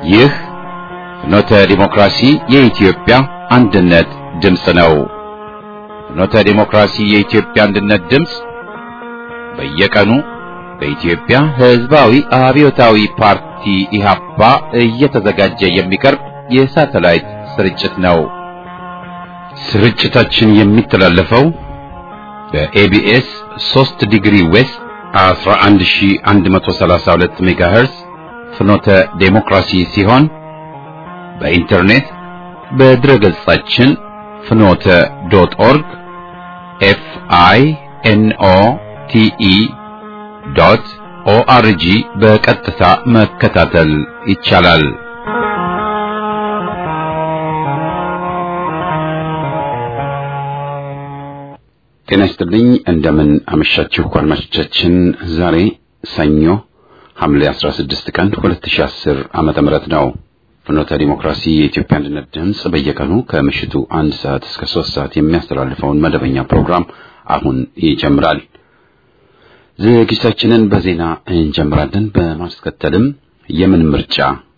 ይህ ፍኖተ ዲሞክራሲ የኢትዮጵያ አንድነት ድምፅ ነው። ፍኖተ ዲሞክራሲ የኢትዮጵያ አንድነት ድምፅ በየቀኑ በኢትዮጵያ ሕዝባዊ አብዮታዊ ፓርቲ ኢህአፓ እየተዘጋጀ የሚቀርብ የሳተላይት ስርጭት ነው። ስርጭታችን የሚተላለፈው በኤቢኤስ 3 ዲግሪ ዌስት 11132 ሜጋሄርስ ፍኖተ ዴሞክራሲ ሲሆን በኢንተርኔት በድረ ገጻችን ፍኖተ ዶት ኦርግ ኤፍ አይ ኤን ኦ ቲ ኢ ዶት ኦአርጂ በቀጥታ መከታተል ይቻላል። ጤና ይስጥልኝ። እንደምን አመሻችሁ አድማጮቻችን። ዛሬ ሰኞ ሐምሌ 16 ቀን 2010 ዓመተ ምህረት ነው። ፍኖተ ዲሞክራሲ የኢትዮጵያ አንድነት ድምፅ በየቀኑ ከምሽቱ አንድ ሰዓት እስከ ሶስት ሰዓት የሚያስተላልፈውን መደበኛ ፕሮግራም አሁን ይጀምራል። ዝግጅታችንን በዜና እንጀምራለን። በማስከተልም የምን ምርጫ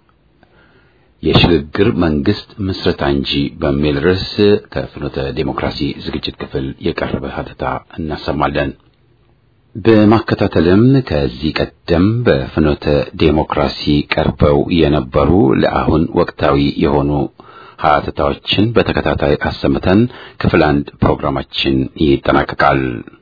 የሽግግር መንግስት ምስረታ እንጂ በሚል ርዕስ ከፍኖተ ዴሞክራሲ ዝግጅት ክፍል የቀረበ ሀተታ እናሰማለን። በማከታተልም ከዚህ ቀደም በፍኖተ ዴሞክራሲ ቀርበው የነበሩ ለአሁን ወቅታዊ የሆኑ ሀተታዎችን በተከታታይ አሰምተን ክፍል አንድ ፕሮግራማችን ይጠናቀቃል።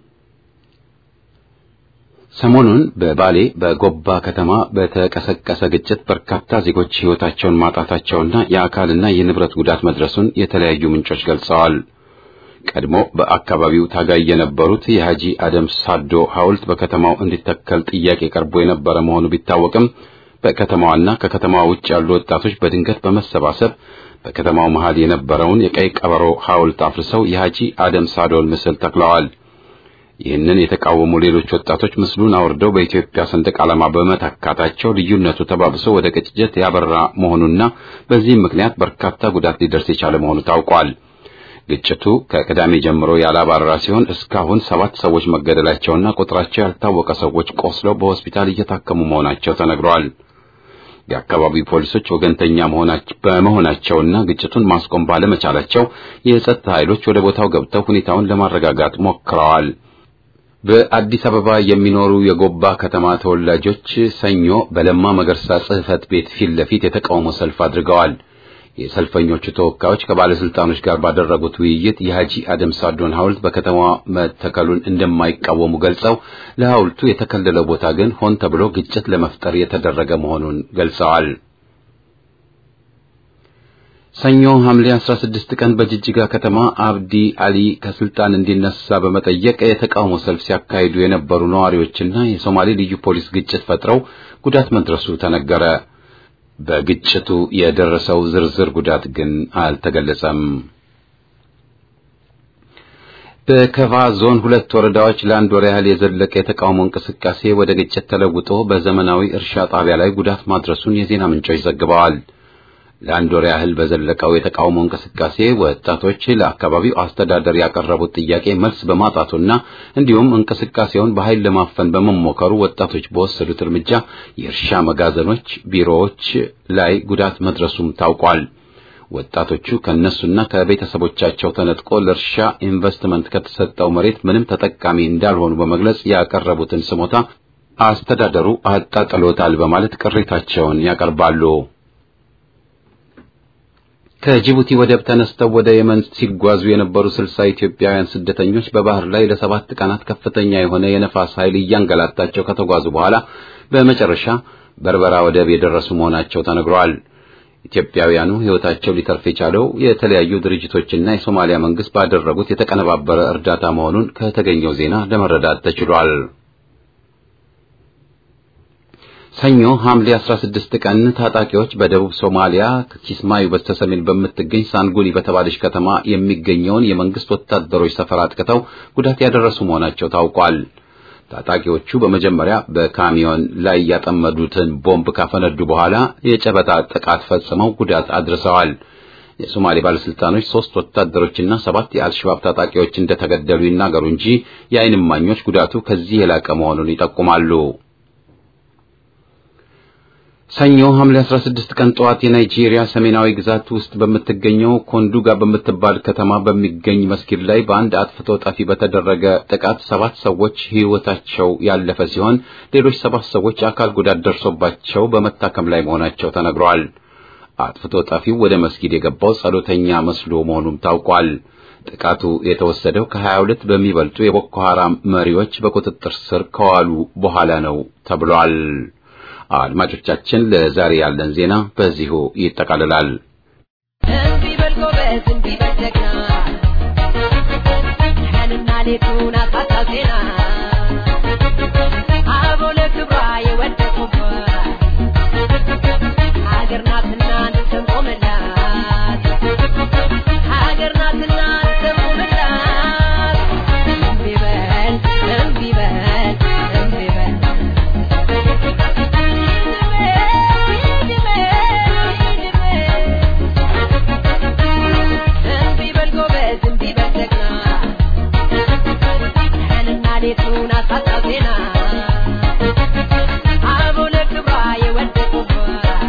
ሰሞኑን በባሌ በጎባ ከተማ በተቀሰቀሰ ግጭት በርካታ ዜጎች ሕይወታቸውን ማጣታቸውና የአካልና የንብረት ጉዳት መድረሱን የተለያዩ ምንጮች ገልጸዋል። ቀድሞ በአካባቢው ታጋይ የነበሩት የሐጂ አደም ሳዶ ሐውልት በከተማው እንዲተከል ጥያቄ ቀርቦ የነበረ መሆኑ ቢታወቅም በከተማዋና ከከተማዋ ውጭ ያሉ ወጣቶች በድንገት በመሰባሰብ በከተማው መሃል የነበረውን የቀይ ቀበሮ ሐውልት አፍርሰው የሐጂ አደም ሳዶን ምስል ተክለዋል። ይህንን የተቃወሙ ሌሎች ወጣቶች ምስሉን አውርደው በኢትዮጵያ ሰንደቅ ዓላማ በመተካታቸው ልዩነቱ ተባብሶ ወደ ቅጭት ያበራ መሆኑና በዚህም ምክንያት በርካታ ጉዳት ሊደርስ የቻለ መሆኑ ታውቋል። ግጭቱ ከቅዳሜ ጀምሮ ያላባራ ሲሆን እስካሁን ሰባት ሰዎች መገደላቸውና ቁጥራቸው ያልታወቀ ሰዎች ቆስለው በሆስፒታል እየታከሙ መሆናቸው ተነግረዋል። የአካባቢው ፖሊሶች ወገንተኛ በመሆናቸውና ግጭቱን ማስቆም ባለመቻላቸው የጸጥታ ኃይሎች ወደ ቦታው ገብተው ሁኔታውን ለማረጋጋት ሞክረዋል። በአዲስ አበባ የሚኖሩ የጎባ ከተማ ተወላጆች ሰኞ በለማ መገርሳ ጽሕፈት ቤት ፊት ለፊት የተቃውሞ ሰልፍ አድርገዋል። የሰልፈኞቹ ተወካዮች ከባለስልጣኖች ጋር ባደረጉት ውይይት የሐጂ አደም ሳዶን ሐውልት በከተማዋ መተከሉን እንደማይቃወሙ ገልጸው ለሐውልቱ የተከለለው ቦታ ግን ሆን ተብሎ ግጭት ለመፍጠር የተደረገ መሆኑን ገልጸዋል። ሰኞ ሐምሌ 16 ቀን በጅጅጋ ከተማ አብዲ አሊ ከስልጣን እንዲነሳ በመጠየቅ የተቃውሞ ሰልፍ ሲያካሂዱ የነበሩ ነዋሪዎችና የሶማሌ ልዩ ፖሊስ ግጭት ፈጥረው ጉዳት መድረሱ ተነገረ። በግጭቱ የደረሰው ዝርዝር ጉዳት ግን አልተገለጸም። በከፋ ዞን ሁለት ወረዳዎች ለአንድ ወር ያህል የዘለቀ የተቃውሞ እንቅስቃሴ ወደ ግጭት ተለውጦ በዘመናዊ እርሻ ጣቢያ ላይ ጉዳት ማድረሱን የዜና ምንጮች ዘግበዋል። ለአንድ ወር ያህል በዘለቀው የተቃውሞ እንቅስቃሴ ወጣቶች ለአካባቢው አስተዳደር ያቀረቡት ጥያቄ መልስ በማጣቱና እንዲሁም እንቅስቃሴውን በኃይል ለማፈን በመሞከሩ ወጣቶች በወሰዱት እርምጃ የእርሻ መጋዘኖች፣ ቢሮዎች ላይ ጉዳት መድረሱም ታውቋል። ወጣቶቹ ከነሱና ከቤተሰቦቻቸው ተነጥቆ ለእርሻ ኢንቨስትመንት ከተሰጠው መሬት ምንም ተጠቃሚ እንዳልሆኑ በመግለጽ ያቀረቡትን ስሞታ አስተዳደሩ አጣጥሎታል በማለት ቅሬታቸውን ያቀርባሉ። ከጅቡቲ ወደብ ተነስተው ወደ የመን ሲጓዙ የነበሩ ስልሳ ኢትዮጵያውያን ስደተኞች በባህር ላይ ለሰባት ቀናት ከፍተኛ የሆነ የነፋስ ኃይል እያንገላታቸው ከተጓዙ በኋላ በመጨረሻ በርበራ ወደብ የደረሱ መሆናቸው ተነግረዋል። ኢትዮጵያውያኑ ሕይወታቸው ሊተርፍ የቻለው የተለያዩ ድርጅቶችና የሶማሊያ መንግስት ባደረጉት የተቀነባበረ እርዳታ መሆኑን ከተገኘው ዜና ለመረዳት ተችሏል። ሰኞ ሐምሌ 16 ቀን ታጣቂዎች በደቡብ ሶማሊያ ኪስማዩ በስተሰሜን በምትገኝ ሳንጉኒ በተባለች ከተማ የሚገኘውን የመንግስት ወታደሮች ሰፈር አጥቅተው ጉዳት ያደረሱ መሆናቸው ታውቋል። ታጣቂዎቹ በመጀመሪያ በካሚዮን ላይ ያጠመዱትን ቦምብ ካፈነዱ በኋላ የጨበጣ ጥቃት ፈጽመው ጉዳት አድርሰዋል። የሶማሌ ባለስልጣኖች ሶስት ወታደሮችና ሰባት የአልሸባብ ታጣቂዎች እንደተገደሉ ይናገሩ እንጂ የዓይን እማኞች ጉዳቱ ከዚህ የላቀ መሆኑን ይጠቁማሉ። ሰኞ ሐምሌ 16 ቀን ጠዋት የናይጄሪያ ሰሜናዊ ግዛት ውስጥ በምትገኘው ኮንዱጋ በምትባል ከተማ በሚገኝ መስጊድ ላይ በአንድ አጥፍቶ ጠፊ በተደረገ ጥቃት ሰባት ሰዎች ሕይወታቸው ያለፈ ሲሆን ሌሎች ሰባት ሰዎች አካል ጉዳት ደርሶባቸው በመታከም ላይ መሆናቸው ተነግሯል። አጥፍቶ ጠፊው ወደ መስጊድ የገባው ጸሎተኛ መስሎ መሆኑም ታውቋል። ጥቃቱ የተወሰደው ከ22 በሚበልጡ የቦኮ ሐራም መሪዎች በቁጥጥር ስር ከዋሉ በኋላ ነው ተብሏል። አድማጮቻችን ለዛሬ ያለን ዜና በዚሁ ይጠቃልላል። እምቢ በል ጎበዝ፣ እምቢ በል ጀግና፣ ቀንና ሌቱን አሳጣው ዜና አበው ለክብሯ የወደቁባት ሀገር ናትና እንሰንቆምላት ሀገር ናትና እንሰንቆምላት እምቢ በል እምቢ በል እምቢ በል እምቢ በል ጎበዝ እምቢ በል ጀግና ቀንና ሌቱን አሳጣው ዜና አበው ለክብሯ የወደቁባት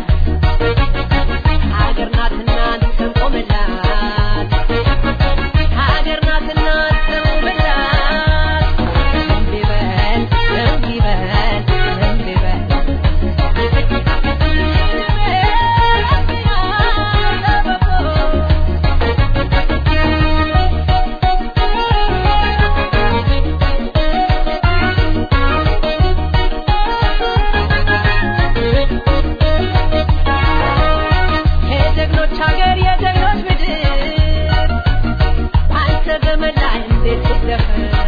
ሀገር ናትና እንሰንቆምላት ሀገር ናትና እንሰንቆምላት እምቢ በል እምቢ በል እምቢ በል የጀግኖች ሀገር የጀግኖች ምድር አንተ ዘመን ላይ እንዴት ትደፈር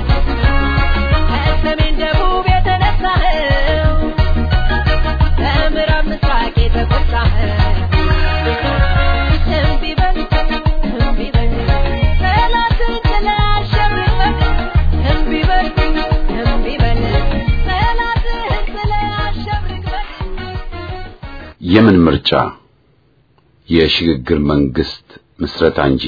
ከሰሜን ደቡብ የተነሳኸው ከምዕራብ ምስራቅ የተቆጣኸው እምቢ በል እምቢ በል ጠላትን ጥለህ አሸንፈህ እምቢ በል እምቢ በል ጠላትህን ጥለህ አሸንፈህ የምን ምርጫ? የሽግግር መንግስት ምስረታ እንጂ።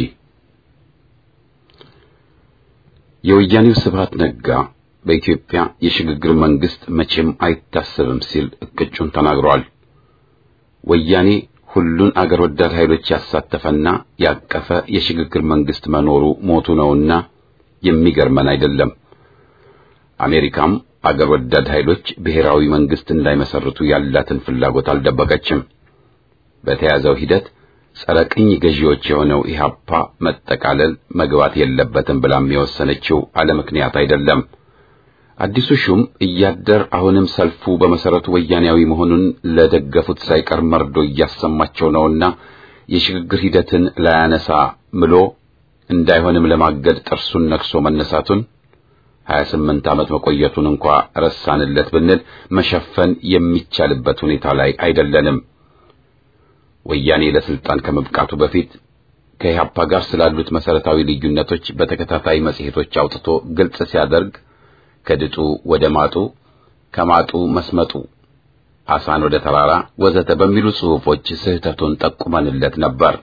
የወያኔው ስብሃት ነጋ በኢትዮጵያ የሽግግር መንግስት መቼም አይታሰብም ሲል እቅጩን ተናግሯል። ወያኔ ሁሉን አገር ወዳድ ኃይሎች ያሳተፈና ያቀፈ የሽግግር መንግስት መኖሩ ሞቱ ነውና የሚገርመን አይደለም። አሜሪካም አገር ወዳድ ኃይሎች ብሔራዊ መንግስት እንዳይመሰርቱ ያላትን ፍላጎት አልደበቀችም። በተያዘው ሂደት ጸረ ቅኝ ገዢዎች የሆነው ኢህአፓ መጠቃለል መግባት የለበትም ብላም የወሰነችው አለ ምክንያት አይደለም። አዲሱ ሹም እያደር አሁንም ሰልፉ በመሰረቱ ወያኔያዊ መሆኑን ለደገፉት ሳይቀር መርዶ እያሰማቸው ነውና የሽግግር ሂደትን ላያነሳ ምሎ እንዳይሆንም ለማገድ ጥርሱን ነክሶ መነሳቱን 28 ዓመት መቆየቱን እንኳ ረሳንለት ብንል መሸፈን የሚቻልበት ሁኔታ ላይ አይደለንም። ወያኔ ለስልጣን ከመብቃቱ በፊት ከኢህአፓ ጋር ስላሉት መሰረታዊ ልዩነቶች በተከታታይ መጽሔቶች አውጥቶ ግልጽ ሲያደርግ ከድጡ ወደ ማጡ፣ ከማጡ መስመጡ፣ አሳን ወደ ተራራ ወዘተ በሚሉ ጽሑፎች ስህተቱን ጠቁመንለት ነበር።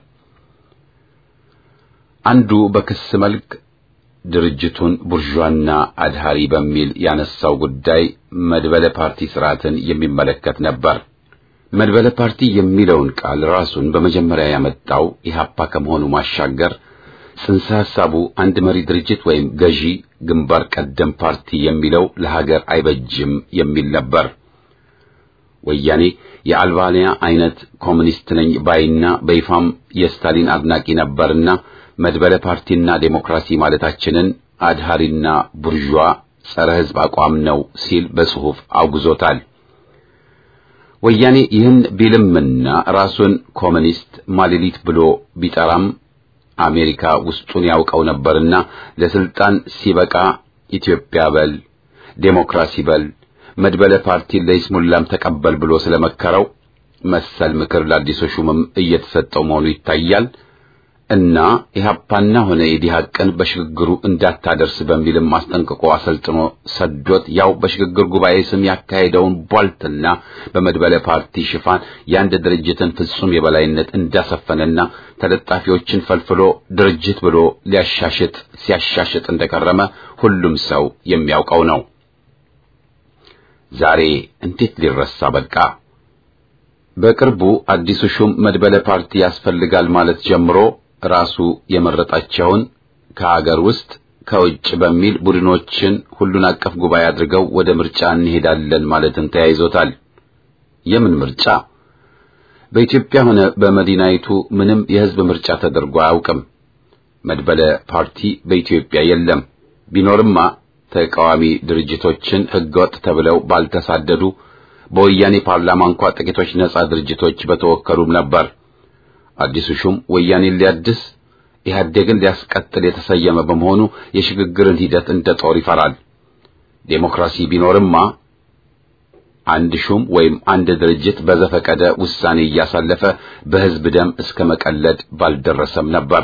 አንዱ በክስ መልክ ድርጅቱን ቡርዣና አድሃሪ በሚል ያነሳው ጉዳይ መድበለ ፓርቲ ስርዓትን የሚመለከት ነበር። መድበለ ፓርቲ የሚለውን ቃል ራሱን በመጀመሪያ ያመጣው ኢህአፓ ከመሆኑ ማሻገር ጽንሰ ሐሳቡ አንድ መሪ ድርጅት ወይም ገዢ ግንባር ቀደም ፓርቲ የሚለው ለሀገር አይበጅም የሚል ነበር። ወያኔ የአልባንያ አይነት ኮሙኒስት ነኝ ባይና በይፋም የስታሊን አድናቂ ነበርና መድበለ ፓርቲና ዴሞክራሲ ማለታችንን አድሃሪና ቡርዣ ጸረ ሕዝብ አቋም ነው ሲል በጽሑፍ አውግዞታል። ወያኔ ይህን ቢልምና ራሱን ኮሙኒስት ማሌሊት ብሎ ቢጠራም አሜሪካ ውስጡን ያውቀው ነበርና ለስልጣን ሲበቃ ኢትዮጵያ በል ዴሞክራሲ በል መድበለ ፓርቲ ለይስሙላም ተቀበል ብሎ ስለመከረው መሰል ምክር ለአዲሱ ሹምም እየተሰጠው መሆኑ ይታያል እና ኢህአፓና ሆነ የዲሃቅን በሽግግሩ እንዳታደርስ በሚልም አስጠንቅቆ አሰልጥኖ ሰዶት ያው በሽግግር ጉባኤ ስም ያካሄደውን ቧልትና በመድበለ ፓርቲ ሽፋን የአንድ ድርጅትን ፍጹም የበላይነት እንዳሰፈነና ተለጣፊዎችን ፈልፍሎ ድርጅት ብሎ ሊያሻሽጥ ሲያሻሽጥ እንደከረመ ሁሉም ሰው የሚያውቀው ነው። ዛሬ እንዴት ሊረሳ በቃ? በቅርቡ አዲሱ ሹም መድበለ ፓርቲ ያስፈልጋል ማለት ጀምሮ ራሱ የመረጣቸውን ከሀገር ውስጥ ከውጭ በሚል ቡድኖችን ሁሉን አቀፍ ጉባኤ አድርገው ወደ ምርጫ እንሄዳለን ማለትን ተያይዞታል። የምን ምርጫ? በኢትዮጵያ ሆነ በመዲናይቱ ምንም የህዝብ ምርጫ ተደርጎ አያውቅም። መድበለ ፓርቲ በኢትዮጵያ የለም። ቢኖርማ ተቃዋሚ ድርጅቶችን ህገወጥ ተብለው ባልተሳደዱ፣ በወያኔ ፓርላማ እንኳ ጥቂቶች ነጻ ድርጅቶች በተወከሉም ነበር። አዲሱ ሹም ወያኔን ሊያድስ ኢህአዴግን ሊያስቀጥል የተሰየመ በመሆኑ የሽግግርን ሂደት እንደ ጦር ይፈራል። ዴሞክራሲ ቢኖርማ አንድ ሹም ወይም አንድ ድርጅት በዘፈቀደ ውሳኔ እያሳለፈ በህዝብ ደም እስከ መቀለድ ባልደረሰም ነበር።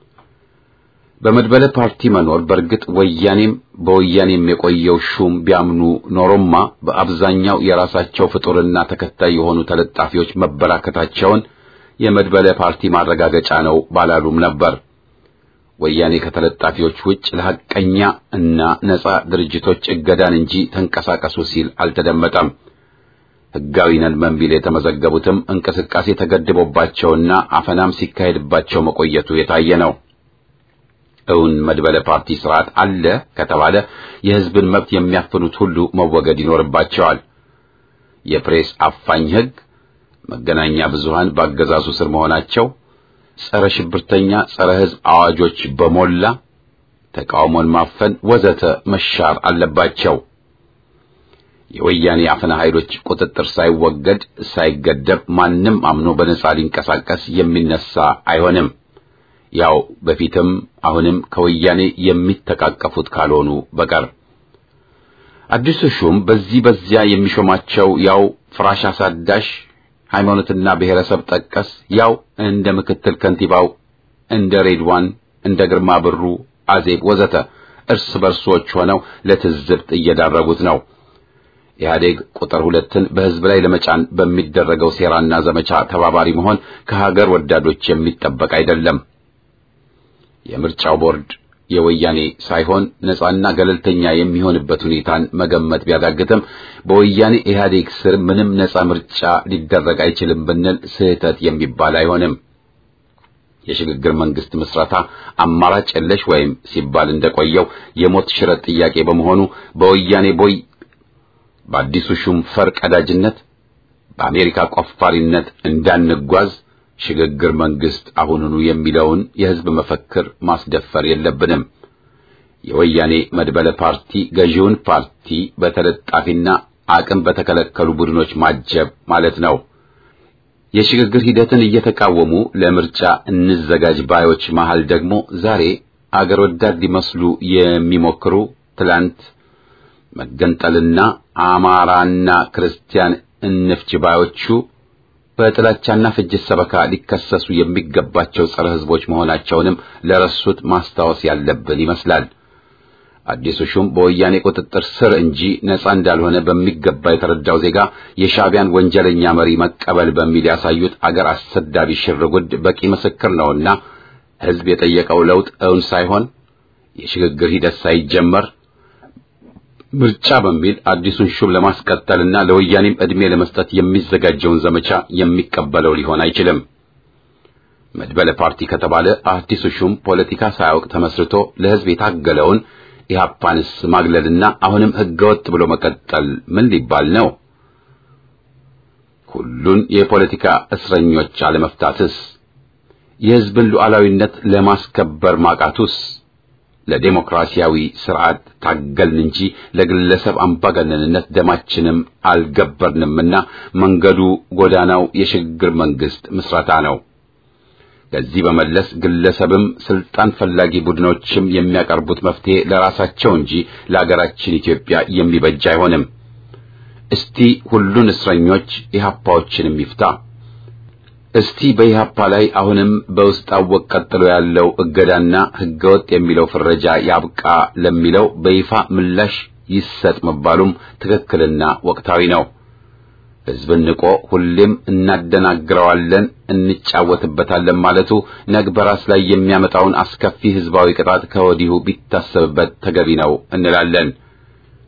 በመድበለ ፓርቲ መኖር በእርግጥ ወያኔም በወያኔም የቆየው ሹም ቢያምኑ ኖሮማ በአብዛኛው የራሳቸው ፍጡርና ተከታይ የሆኑ ተለጣፊዎች መበራከታቸውን የመድበለ ፓርቲ ማረጋገጫ ነው ባላሉም ነበር። ወያኔ ከተለጣፊዎች ውጭ ለሐቀኛ እና ነጻ ድርጅቶች እገዳን እንጂ ተንቀሳቀሱ ሲል አልተደመጠም። ሕጋዊ ነን በሚል የተመዘገቡትም እንቅስቃሴ ተገድቦባቸውና አፈናም ሲካሄድባቸው መቆየቱ የታየ ነው። እውን መድበለ ፓርቲ ስርዓት አለ ከተባለ የሕዝብን መብት የሚያፍኑት ሁሉ መወገድ ይኖርባቸዋል። የፕሬስ አፋኝ ሕግ፣ መገናኛ ብዙሃን በአገዛዙ ስር መሆናቸው፣ ጸረ ሽብርተኛ፣ ጸረ ሕዝብ አዋጆች በሞላ ተቃውሞን ማፈን ወዘተ መሻር አለባቸው። የወያኔ አፈና ኃይሎች ቁጥጥር ሳይወገድ ሳይገደብ ማንም አምኖ በነጻ ሊንቀሳቀስ የሚነሳ አይሆንም። ያው በፊትም አሁንም ከወያኔ የሚተቃቀፉት ካልሆኑ በቀር አዲሱ ሹም በዚህ በዚያ የሚሾማቸው ያው ፍራሽ አሳዳሽ ሃይማኖትና ብሔረሰብ ጠቀስ ያው እንደ ምክትል ከንቲባው እንደ ሬድዋን እንደ ግርማ ብሩ አዜብ ወዘተ እርስ በርሶች ሆነው ለትዝብት እየዳረጉት ነው። ኢህአዴግ ቁጥር ሁለትን በህዝብ ላይ ለመጫን በሚደረገው ሴራና ዘመቻ ተባባሪ መሆን ከሀገር ወዳዶች የሚጠበቅ አይደለም። የምርጫው ቦርድ የወያኔ ሳይሆን ነጻና ገለልተኛ የሚሆንበት ሁኔታን መገመት ቢያዳግትም በወያኔ ኢህአዴግ ስር ምንም ነጻ ምርጫ ሊደረግ አይችልም ብንል ስህተት የሚባል አይሆንም። የሽግግር መንግስት ምስረታ አማራጭ የለሽ ወይም ሲባል እንደቆየው የሞት ሽረት ጥያቄ በመሆኑ በወያኔ ቦይ በአዲሱ ሹም ፈር ቀዳጅነት በአሜሪካ ቆፋሪነት እንዳንጓዝ ሽግግር መንግስት አሁኑኑ የሚለውን የህዝብ መፈክር ማስደፈር የለብንም። የወያኔ መድበለ ፓርቲ ገዢውን ፓርቲ በተለጣፊና አቅም በተከለከሉ ቡድኖች ማጀብ ማለት ነው። የሽግግር ሂደትን እየተቃወሙ ለምርጫ እንዘጋጅ ባዮች መሃል ደግሞ ዛሬ አገር ወዳድ ሊመስሉ የሚሞክሩ ትላንት መገንጠልና አማራና ክርስቲያን እንፍች ባዮቹ በጥላቻና ፍጅት ሰበካ ሊከሰሱ የሚገባቸው ጸረ ህዝቦች መሆናቸውንም ለረሱት ማስታወስ ያለብን ይመስላል። አዲሱ ሹም በወያኔ ቁጥጥር ስር እንጂ ነጻ እንዳልሆነ በሚገባ የተረዳው ዜጋ የሻዕቢያን ወንጀለኛ መሪ መቀበል በሚል ያሳዩት አገር አሰዳቢ ሽርጉድ በቂ ምስክር ነውና ህዝብ የጠየቀው ለውጥ እውን ሳይሆን የሽግግር ሂደት ሳይጀመር ምርጫ በሚል አዲሱን ሹም ለማስቀጠልና ለወያኔም ዕድሜ ለመስጠት የሚዘጋጀውን ዘመቻ የሚቀበለው ሊሆን አይችልም። መድበለ ፓርቲ ከተባለ አዲሱ ሹም ፖለቲካ ሳያውቅ ተመስርቶ ለህዝብ የታገለውን ኢህአፓንስ ማግለልና አሁንም ህገወጥ ብሎ መቀጠል ምን ሊባል ነው? ሁሉን የፖለቲካ እስረኞች አለመፍታትስ? የህዝብን ሉዓላዊነት ለማስከበር ማቃቱስ? ለዴሞክራሲያዊ ስርዓት ታገልን እንጂ ለግለሰብ አምባገነንነት ደማችንም አልገበርንምና መንገዱ ጎዳናው የሽግግር መንግስት ምስረታ ነው። ከዚህ በመለስ ግለሰብም ስልጣን ፈላጊ ቡድኖችም የሚያቀርቡት መፍትሄ ለራሳቸው እንጂ ለአገራችን ኢትዮጵያ የሚበጅ አይሆንም። እስቲ ሁሉን እስረኞች ኢህአፓዎችንም ይፍታ። እስቲ በኢህአፓ ላይ አሁንም በውስጥ አወቅ ቀጥሎ ያለው እገዳና ህገወጥ የሚለው ፍረጃ ያብቃ ለሚለው በይፋ ምላሽ ይሰጥ መባሉም ትክክልና ወቅታዊ ነው። ህዝብን ንቆ ሁሌም እናደናግረዋለን፣ እንጫወትበታለን ማለቱ ነግ በራስ ላይ የሚያመጣውን አስከፊ ህዝባዊ ቅጣት ከወዲሁ ቢታሰብበት ተገቢ ነው እንላለን።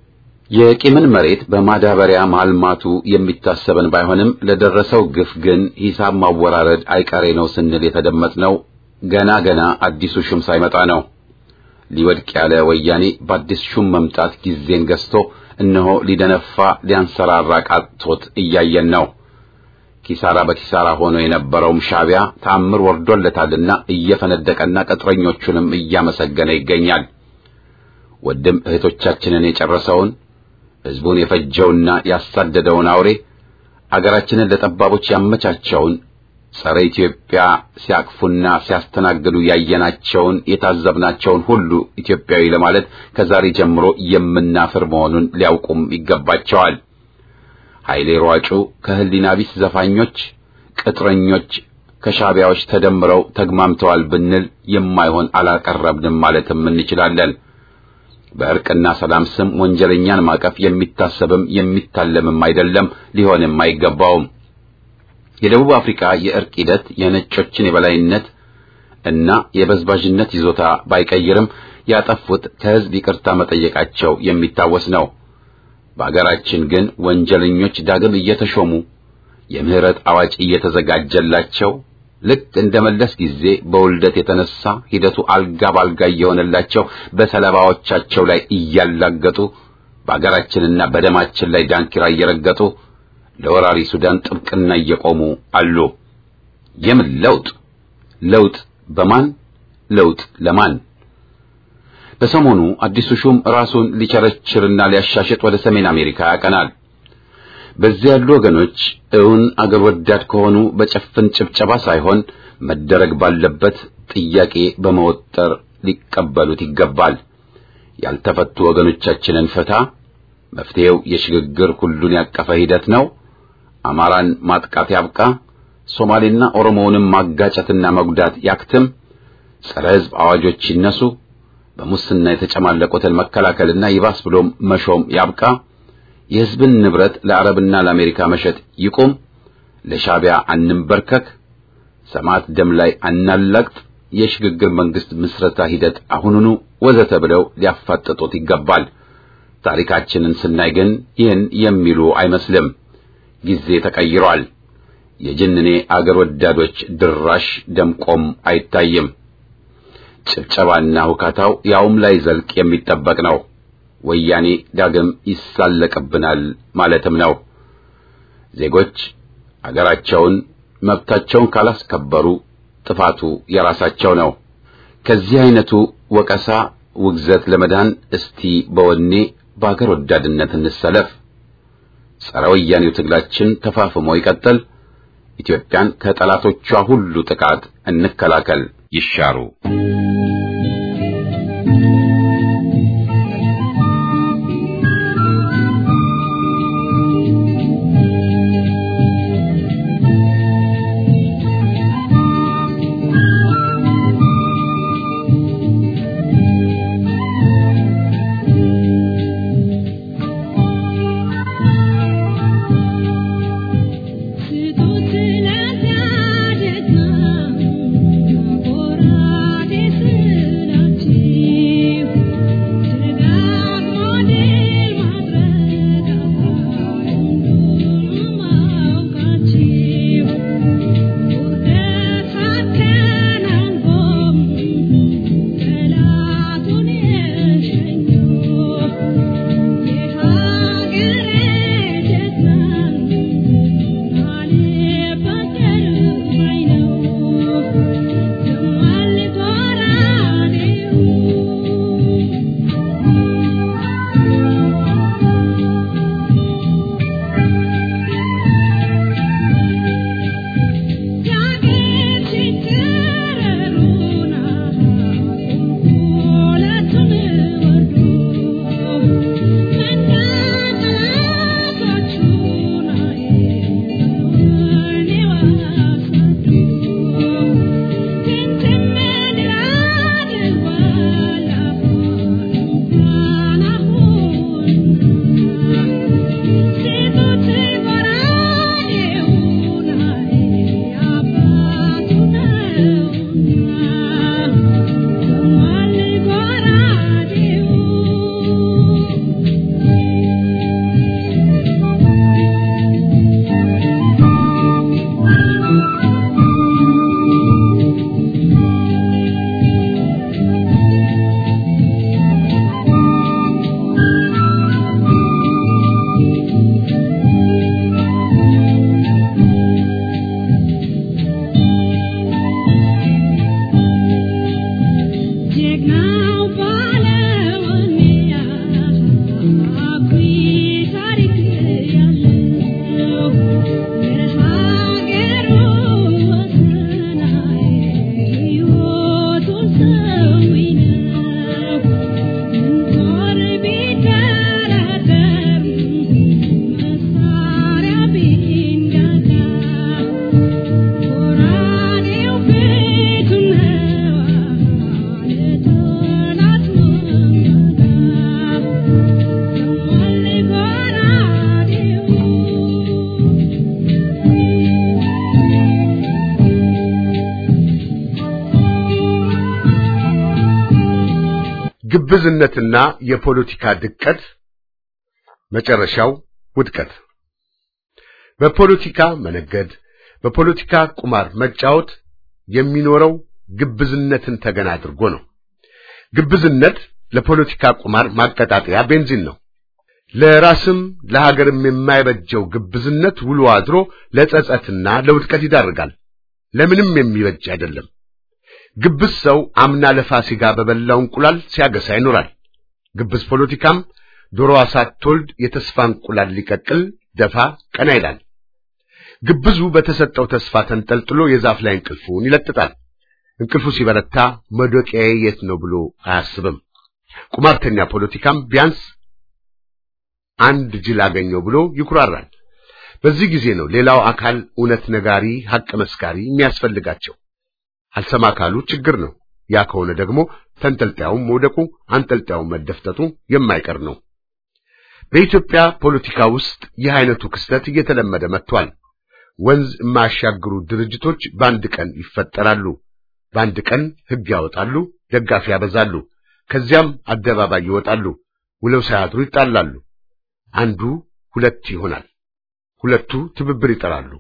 የቂምን መሬት በማዳበሪያ ማልማቱ የሚታሰበን ባይሆንም ለደረሰው ግፍ ግን ሂሳብ ማወራረድ አይቀሬ ነው ስንል የተደመጥነው ገና ገና አዲሱ ሹም ሳይመጣ ነው። ሊወድቅ ያለ ወያኔ በአዲስ ሹም መምጣት ጊዜን ገዝቶ እነሆ ሊደነፋ ሊያንሰራራ ቃጥቶት እያየን ነው። ኪሳራ በኪሳራ ሆኖ የነበረውም ሻዕቢያ ተአምር ወርዶለታልና እየፈነደቀና ቅጥረኞቹንም እያመሰገነ ይገኛል። ወድም እህቶቻችንን የጨረሰውን ሕዝቡን የፈጀውና ያሳደደውን አውሬ አገራችንን ለጠባቦች ያመቻቸውን ጸረ ኢትዮጵያ ሲያቅፉና ሲያስተናግዱ ያየናቸውን የታዘብናቸውን ሁሉ ኢትዮጵያዊ ለማለት ከዛሬ ጀምሮ የምናፍር መሆኑን ሊያውቁም ይገባቸዋል። ኃይሌ ሯጩ ከህሊና ቢስ ዘፋኞች፣ ቅጥረኞች ከሻዕቢያዎች ተደምረው ተግማምተዋል ብንል የማይሆን አላቀረብንም ማለትም እንችላለን። በእርቅና ሰላም ስም ወንጀለኛን ማቀፍ የሚታሰብም የሚታለምም አይደለም፣ ሊሆንም አይገባውም። የደቡብ አፍሪካ የእርቅ ሂደት የነጮችን የበላይነት እና የበዝባዥነት ይዞታ ባይቀይርም ያጠፉት ከህዝብ ይቅርታ መጠየቃቸው የሚታወስ ነው። በአገራችን ግን ወንጀለኞች ዳግም እየተሾሙ የምህረት አዋጅ እየተዘጋጀላቸው ልክ እንደ መለስ ጊዜ በውልደት የተነሳ ሂደቱ አልጋ ባልጋ እየሆነላቸው በሰለባዎቻቸው ላይ እያላገጡ በአገራችንና በደማችን ላይ ዳንኪራ እየረገጡ ለወራሪ ሱዳን ጥብቅና እየቆሙ አሉ። የምን ለውጥ? ለውጥ በማን? ለውጥ ለማን? በሰሞኑ አዲሱ ሹም ራሱን ሊቸረችርና ሊያሻሽጥ ወደ ሰሜን አሜሪካ ያቀናል። በዚያ ያሉ ወገኖች እውን አገር ወዳድ ከሆኑ በጨፍን ጭብጨባ ሳይሆን መደረግ ባለበት ጥያቄ በመወጠር ሊቀበሉት ይገባል። ያልተፈቱ ወገኖቻችንን ፍታ። መፍትሄው የሽግግር ሁሉን ያቀፈ ሂደት ነው። አማራን ማጥቃት ያብቃ። ሶማሌና ኦሮሞውንም ማጋጨትና መጉዳት ያክትም። ጸረ ሕዝብ አዋጆች ይነሱ። በሙስና የተጨማለቁትን መከላከልና ይባስ ብሎም መሾም ያብቃ። የሕዝብን ንብረት ለአረብና ለአሜሪካ መሸጥ ይቁም። ለሻዕቢያ አንንበርከክ። ሰማዕት ደም ላይ አናላቅጥ። የሽግግር መንግስት ምስረታ ሂደት አሁኑኑ ወዘተ ብለው ሊያፋጥጡት ይገባል። ታሪካችንን ስናይ ግን ይህን የሚሉ አይመስልም። ጊዜ ተቀይሯል። የጅንኔ አገር ወዳዶች ድራሽ ደምቆም አይታይም። ጭብጨባና ሁካታው ያውም ላይ ዘልቅ የሚጠበቅ ነው። ወያኔ ዳግም ይሳለቅብናል ማለትም ነው። ዜጎች አገራቸውን መብታቸውን ካላስከበሩ ጥፋቱ የራሳቸው ነው። ከዚህ አይነቱ ወቀሳ፣ ውግዘት ለመዳን እስቲ በወኔ በአገር ወዳድነት እንሰለፍ። ጸረ ወያኔው ትግላችን ተፋፍሞ ይቀጥል። ኢትዮጵያን ከጠላቶቿ ሁሉ ጥቃት እንከላከል። ይሻሩ ስጡት ለዳደጋ ጎራዴ ግብዝነትና የፖለቲካ ድቀት መጨረሻው ውድቀት። በፖለቲካ መነገድ፣ በፖለቲካ ቁማር መጫወት የሚኖረው ግብዝነትን ተገን አድርጎ ነው። ግብዝነት ለፖለቲካ ቁማር ማቀጣጠያ ቤንዚን ነው። ለራስም ለሀገርም የማይበጀው ግብዝነት ውሎ አድሮ ለጸጸትና ለውድቀት ይዳርጋል። ለምንም የሚበጅ አይደለም። ግብዝ ሰው አምና ለፋሲካ በበላው እንቁላል ሲያገሳ ይኖራል። ግብዝ ፖለቲካም ዶሮዋ ሳትወልድ የተስፋ እንቁላል ሊቀቅል ደፋ ቀና ይላል። ግብዙ በተሰጠው ተስፋ ተንጠልጥሎ የዛፍ ላይ እንቅልፉን ይለጥጣል። እንቅልፉ ሲበረታ መዶቂያዬ የት ነው ብሎ አያስብም። ቁማርተኛ ፖለቲካም ቢያንስ አንድ ጅል አገኘው ብሎ ይኩራራል። በዚህ ጊዜ ነው ሌላው አካል እውነት ነጋሪ፣ ሐቅ መስካሪ የሚያስፈልጋቸው። አልሰማ ካሉ ችግር ነው። ያ ከሆነ ደግሞ ተንጠልጣዩም መውደቁ፣ አንጠልጣዩም መደፍጠጡ የማይቀር ነው። በኢትዮጵያ ፖለቲካ ውስጥ ይህ አይነቱ ክስተት እየተለመደ መጥቷል። ወንዝ የማያሻግሩ ድርጅቶች በአንድ ቀን ይፈጠራሉ። በአንድ ቀን ሕግ ያወጣሉ፣ ደጋፊ ያበዛሉ። ከዚያም አደባባይ ይወጣሉ። ውለው ሳያድሩ ይጣላሉ። አንዱ ሁለት ይሆናል። ሁለቱ ትብብር ይጠራሉ።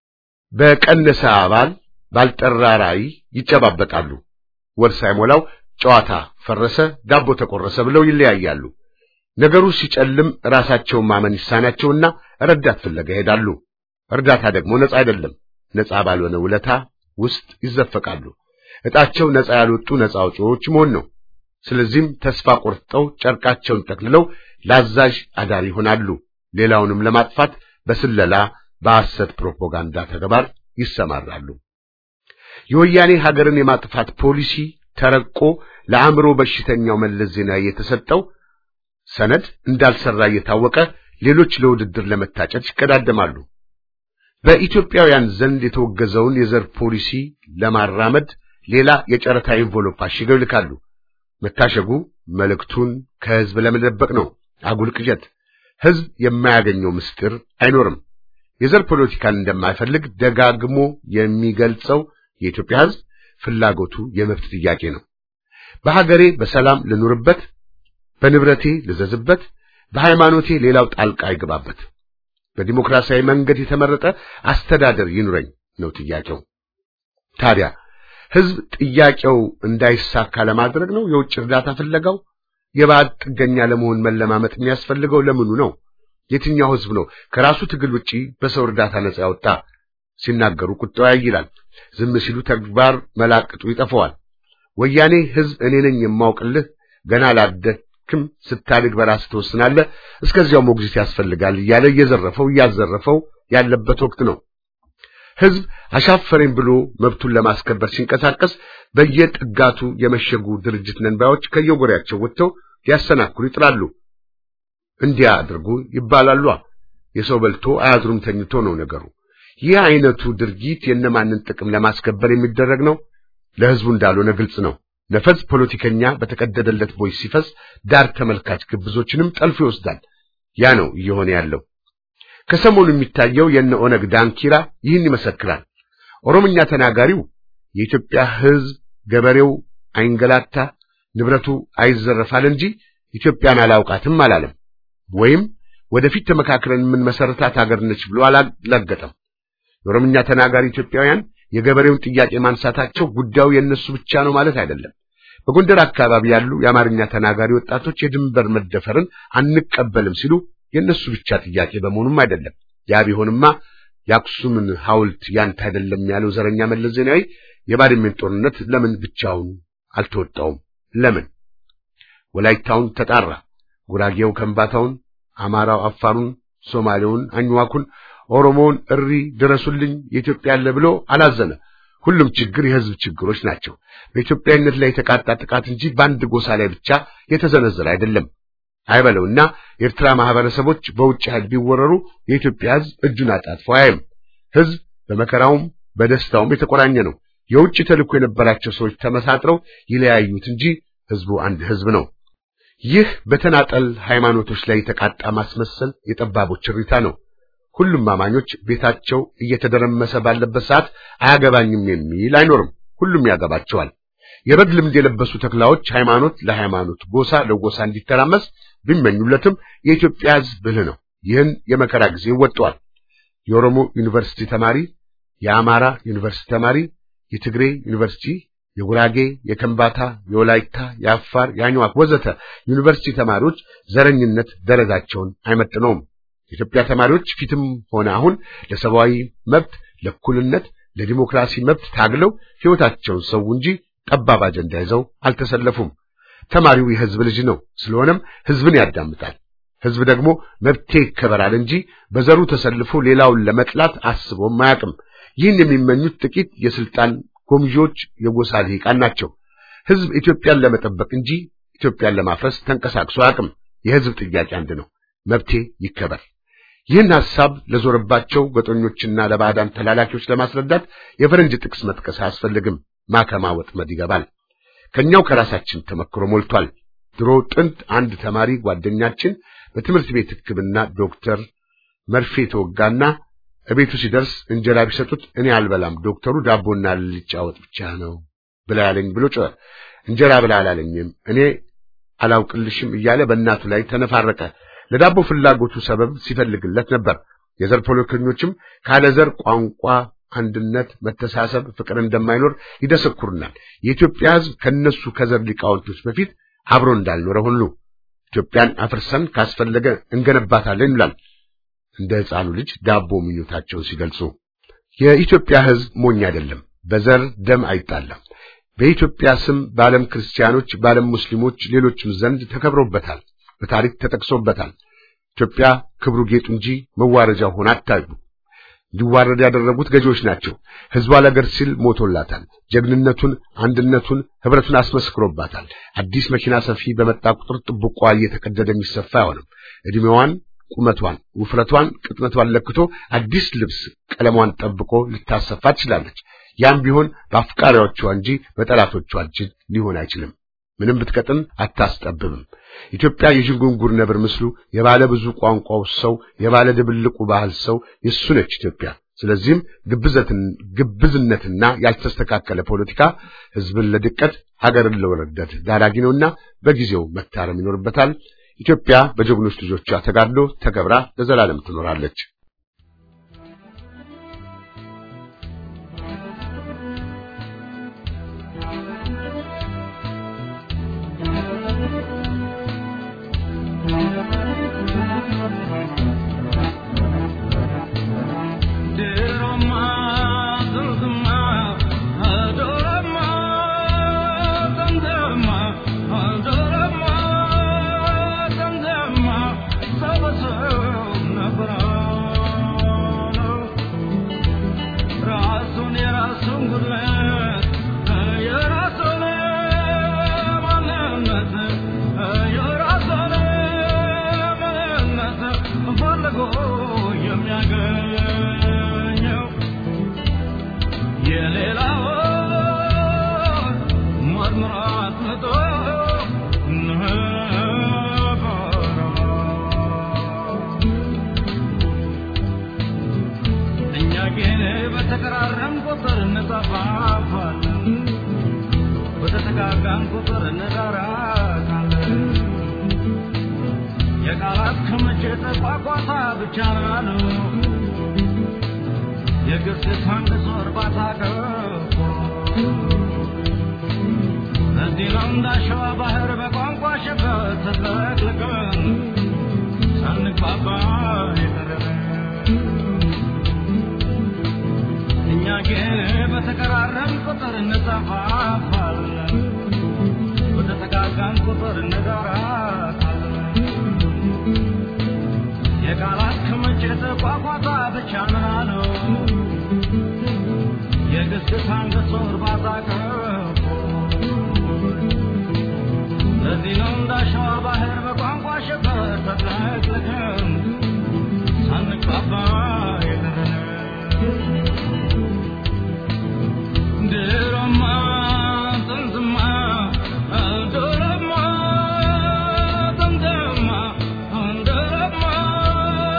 በቀነሰ አባል ባልጠራ ራዕይ ይጨባበጣሉ። ወር ሳይሞላው ጨዋታ ፈረሰ፣ ዳቦ ተቆረሰ ብለው ይለያያሉ። ነገሩ ሲጨልም ራሳቸውን ማመን ይሳናቸውና ረዳት ፍለጋ ይሄዳሉ። እርዳታ ደግሞ ነፃ አይደለም። ነፃ ባልሆነ ውለታ ውስጥ ይዘፈቃሉ። እጣቸው ነፃ ያልወጡ ነፃ አውጪዎች መሆን ነው። ስለዚህም ተስፋ ቆርጠው ጨርቃቸውን ጠቅልለው ለአዛዥ አዳሪ ይሆናሉ። ሌላውንም ለማጥፋት በስለላ በሐሰት ፕሮፓጋንዳ ተግባር ይሰማራሉ። የወያኔ ሀገርን የማጥፋት ፖሊሲ ተረቆ ለአእምሮ በሽተኛው መለስ ዜናዊ የተሰጠው ሰነድ እንዳልሰራ እየታወቀ ሌሎች ለውድድር ለመታጨት ይቀዳደማሉ። በኢትዮጵያውያን ዘንድ የተወገዘውን የዘር ፖሊሲ ለማራመድ ሌላ የጨረታ ኢንቮሎፕ አሽገው ይልካሉ። መታሸጉ መልእክቱን ከህዝብ ለመደበቅ ነው። አጉል ቅዠት። ህዝብ የማያገኘው ምስጢር አይኖርም። የዘር ፖለቲካን እንደማይፈልግ ደጋግሞ የሚገልጸው የኢትዮጵያ ህዝብ ፍላጎቱ የመብት ጥያቄ ነው። በሀገሬ በሰላም ልኑርበት፣ በንብረቴ ልዘዝበት፣ በሃይማኖቴ ሌላው ጣልቃ አይገባበት፣ በዲሞክራሲያዊ መንገድ የተመረጠ አስተዳደር ይኑረኝ ነው ጥያቄው። ታዲያ ህዝብ ጥያቄው እንዳይሳካ ለማድረግ ነው የውጭ እርዳታ ፍለጋው? የባዕድ ጥገኛ ለመሆን መለማመጥ የሚያስፈልገው ለምኑ ነው? የትኛው ህዝብ ነው ከራሱ ትግል ውጪ በሰው እርዳታ ነጻ ያወጣ? ሲናገሩ ቁጣው ያይላል፣ ዝም ሲሉ ተግባር መላቅጡ ይጠፋዋል። ወያኔ ህዝብ እኔ ነኝ የማውቅልህ፣ ገና ላደክም፣ ስታድግ በራስህ ትወስናለህ፣ እስከዚያው ሞግዚት ያስፈልጋል እያለ እየዘረፈው እያዘረፈው ያለበት ወቅት ነው። ህዝብ አሻፈረኝ ብሎ መብቱን ለማስከበር ሲንቀሳቀስ በየጥጋቱ የመሸጉ ድርጅት ነንባዮች ከየጎሪያቸው ወጥተው ሊያሰናክሉ ይጥራሉ። እንዲያ አድርጉ ይባላሉ። የሰው በልቶ አያድሩም ተኝቶ ነው ነገሩ። ይህ አይነቱ ድርጊት የነማንን ጥቅም ለማስከበር የሚደረግ ነው? ለህዝቡ እንዳልሆነ ግልጽ ነው። ነፈዝ ፖለቲከኛ በተቀደደለት ቦይ ሲፈስ ዳር ተመልካች ግብዞችንም ጠልፎ ይወስዳል። ያ ነው እየሆነ ያለው። ከሰሞኑ የሚታየው የነ ኦነግ ዳንኪራ ይህን ይመሰክራል። ኦሮምኛ ተናጋሪው የኢትዮጵያ ህዝብ ገበሬው አይንገላታ፣ ንብረቱ አይዘረፋል እንጂ ኢትዮጵያን አላውቃትም አላለም። ወይም ወደፊት ተመካክረን የምንመሰረታት ሀገር ነች ብሎ አላላገጠም። የኦሮምኛ ተናጋሪ ኢትዮጵያውያን የገበሬውን ጥያቄ ማንሳታቸው ጉዳዩ የእነሱ ብቻ ነው ማለት አይደለም። በጎንደር አካባቢ ያሉ የአማርኛ ተናጋሪ ወጣቶች የድንበር መደፈርን አንቀበልም ሲሉ የእነሱ ብቻ ጥያቄ በመሆኑም አይደለም። ያ ቢሆንማ የአክሱምን ሐውልት ያንተ አይደለም ያለው ዘረኛ መለስ ዜናዊ የባድሜን ጦርነት ለምን ብቻውን አልተወጣውም? ለምን ወላይታውን ተጣራ፣ ጉራጌው ከምባታውን፣ አማራው አፋሩን፣ ሶማሌውን አኝዋኩን፣ ኦሮሞውን እሪ ድረሱልኝ የኢትዮጵያ ያለ ብሎ አላዘነ። ሁሉም ችግር የህዝብ ችግሮች ናቸው። በኢትዮጵያዊነት ላይ የተቃጣ ጥቃት እንጂ በአንድ ጎሳ ላይ ብቻ የተዘነዘረ አይደለም። አይበለውና የኤርትራ ማህበረሰቦች በውጭ ኃይል ቢወረሩ የኢትዮጵያ ህዝብ እጁን አጣጥፎ አያይም። ህዝብ በመከራውም በደስታውም የተቆራኘ ነው። የውጭ ተልእኮ የነበራቸው ሰዎች ተመሳጥረው ይለያዩት እንጂ ህዝቡ አንድ ህዝብ ነው። ይህ በተናጠል ሃይማኖቶች ላይ የተቃጣ ማስመሰል የጠባቦች እሪታ ነው። ሁሉም አማኞች ቤታቸው እየተደረመሰ ባለበት ሰዓት አያገባኝም የሚል አይኖርም። ሁሉም ያገባቸዋል። የበግ ልምድ የለበሱ ተኩላዎች ሃይማኖት ለሃይማኖት ጎሳ ለጎሳ እንዲተራመስ ቢመኙለትም የኢትዮጵያ ሕዝብ ብልህ ነው። ይህን የመከራ ጊዜ ወጥቷል። የኦሮሞ ዩኒቨርሲቲ ተማሪ፣ የአማራ ዩኒቨርሲቲ ተማሪ፣ የትግሬ ዩኒቨርሲቲ፣ የጉራጌ፣ የከምባታ፣ የወላይታ፣ የአፋር፣ የአኝዋክ ወዘተ ዩኒቨርሲቲ ተማሪዎች ዘረኝነት ደረጃቸውን አይመጥነውም። የኢትዮጵያ ተማሪዎች ፊትም ሆነ አሁን ለሰብአዊ መብት፣ ለእኩልነት፣ ለዲሞክራሲ መብት ታግለው ሕይወታቸውን ሰው እንጂ ጠባብ አጀንዳ ይዘው አልተሰለፉም። ተማሪው የሕዝብ ልጅ ነው። ስለሆነም ሕዝብን ያዳምጣል። ሕዝብ ደግሞ መብቴ ይከበራል እንጂ በዘሩ ተሰልፎ ሌላውን ለመጥላት አስቦም አያውቅም። ይህን የሚመኙት ጥቂት የስልጣን ጎምዦች የጎሳ ልሂቃን ናቸው። ሕዝብ ኢትዮጵያን ለመጠበቅ እንጂ ኢትዮጵያን ለማፍረስ ተንቀሳቅሶ አያውቅም። የሕዝብ ጥያቄ አንድ ነው፣ መብቴ ይከበር። ይህን ሐሳብ ለዞረባቸው ገጦኞችና ለባዕዳን ተላላኪዎች ለማስረዳት የፈረንጅ ጥቅስ መጥቀስ አያስፈልግም። ማከማ ወጥመድ ይገባል። ከኛው ከራሳችን ተመክሮ ሞልቷል። ድሮ ጥንት አንድ ተማሪ ጓደኛችን በትምህርት ቤት ሕክምና ዶክተር መርፌ ተወጋና እቤቱ ሲደርስ እንጀራ ቢሰጡት እኔ አልበላም፣ ዶክተሩ ዳቦና ልጫ ወጥ ብቻ ነው ብላ ያለኝ ብሎ ጮኸ። እንጀራ ብላ አላለኝም እኔ አላውቅልሽም እያለ በእናቱ ላይ ተነፋረቀ። ለዳቦ ፍላጎቱ ሰበብ ሲፈልግለት ነበር። የዘር ፖለቲከኞችም ካለ ዘር ቋንቋ አንድነት፣ መተሳሰብ፣ ፍቅር እንደማይኖር ይደሰኩርናል። የኢትዮጵያ ሕዝብ ከነሱ ከዘር ሊቃውንቶች በፊት አብሮ እንዳልኖረ ሁሉ ኢትዮጵያን አፍርሰን ካስፈለገ እንገነባታለን ይላል እንደ ሕፃኑ ልጅ ዳቦ ምኞታቸውን ሲገልጹ። የኢትዮጵያ ሕዝብ ሞኝ አይደለም፣ በዘር ደም አይጣላም። በኢትዮጵያ ስም በዓለም ክርስቲያኖች፣ በዓለም ሙስሊሞች፣ ሌሎችም ዘንድ ተከብሮበታል፣ በታሪክ ተጠቅሶበታል። ኢትዮጵያ ክብሩ ጌጡ እንጂ መዋረጃ ሆና አታዩ። እንዲዋረድ ያደረጉት ገዢዎች ናቸው። ሕዝቧ ለአገር ሲል ሞቶላታል። ጀግንነቱን፣ አንድነቱን፣ ህብረቱን አስመስክሮባታል። አዲስ መኪና ሰፊ በመጣ ቁጥር ጥብቋ እየተቀደደ የሚሰፋ አይሆንም። ዕድሜዋን፣ ቁመቷን፣ ውፍረቷን፣ ቅጥነቷን ለክቶ አዲስ ልብስ ቀለሟን ጠብቆ ልታሰፋ ትችላለች። ያም ቢሆን በአፍቃሪዎቿ እንጂ በጠላቶቿ እጅ ሊሆን አይችልም። ምንም ብትቀጥን አታስጠብብም። ኢትዮጵያ የዥንጉንጉር ነብር ምስሉ የባለ ብዙ ቋንቋው ሰው የባለ ድብልቁ ባህል ሰው የሱ ነች ኢትዮጵያ። ስለዚህም ግብዝነትና ያልተስተካከለ ፖለቲካ ሕዝብን ለድቀት ሀገርን ለውርደት ዳራጊ ነውና በጊዜው መታረም ይኖርበታል። ኢትዮጵያ በጀግኖች ልጆቿ ተጋድሎ ተከብራ ለዘላለም ትኖራለች።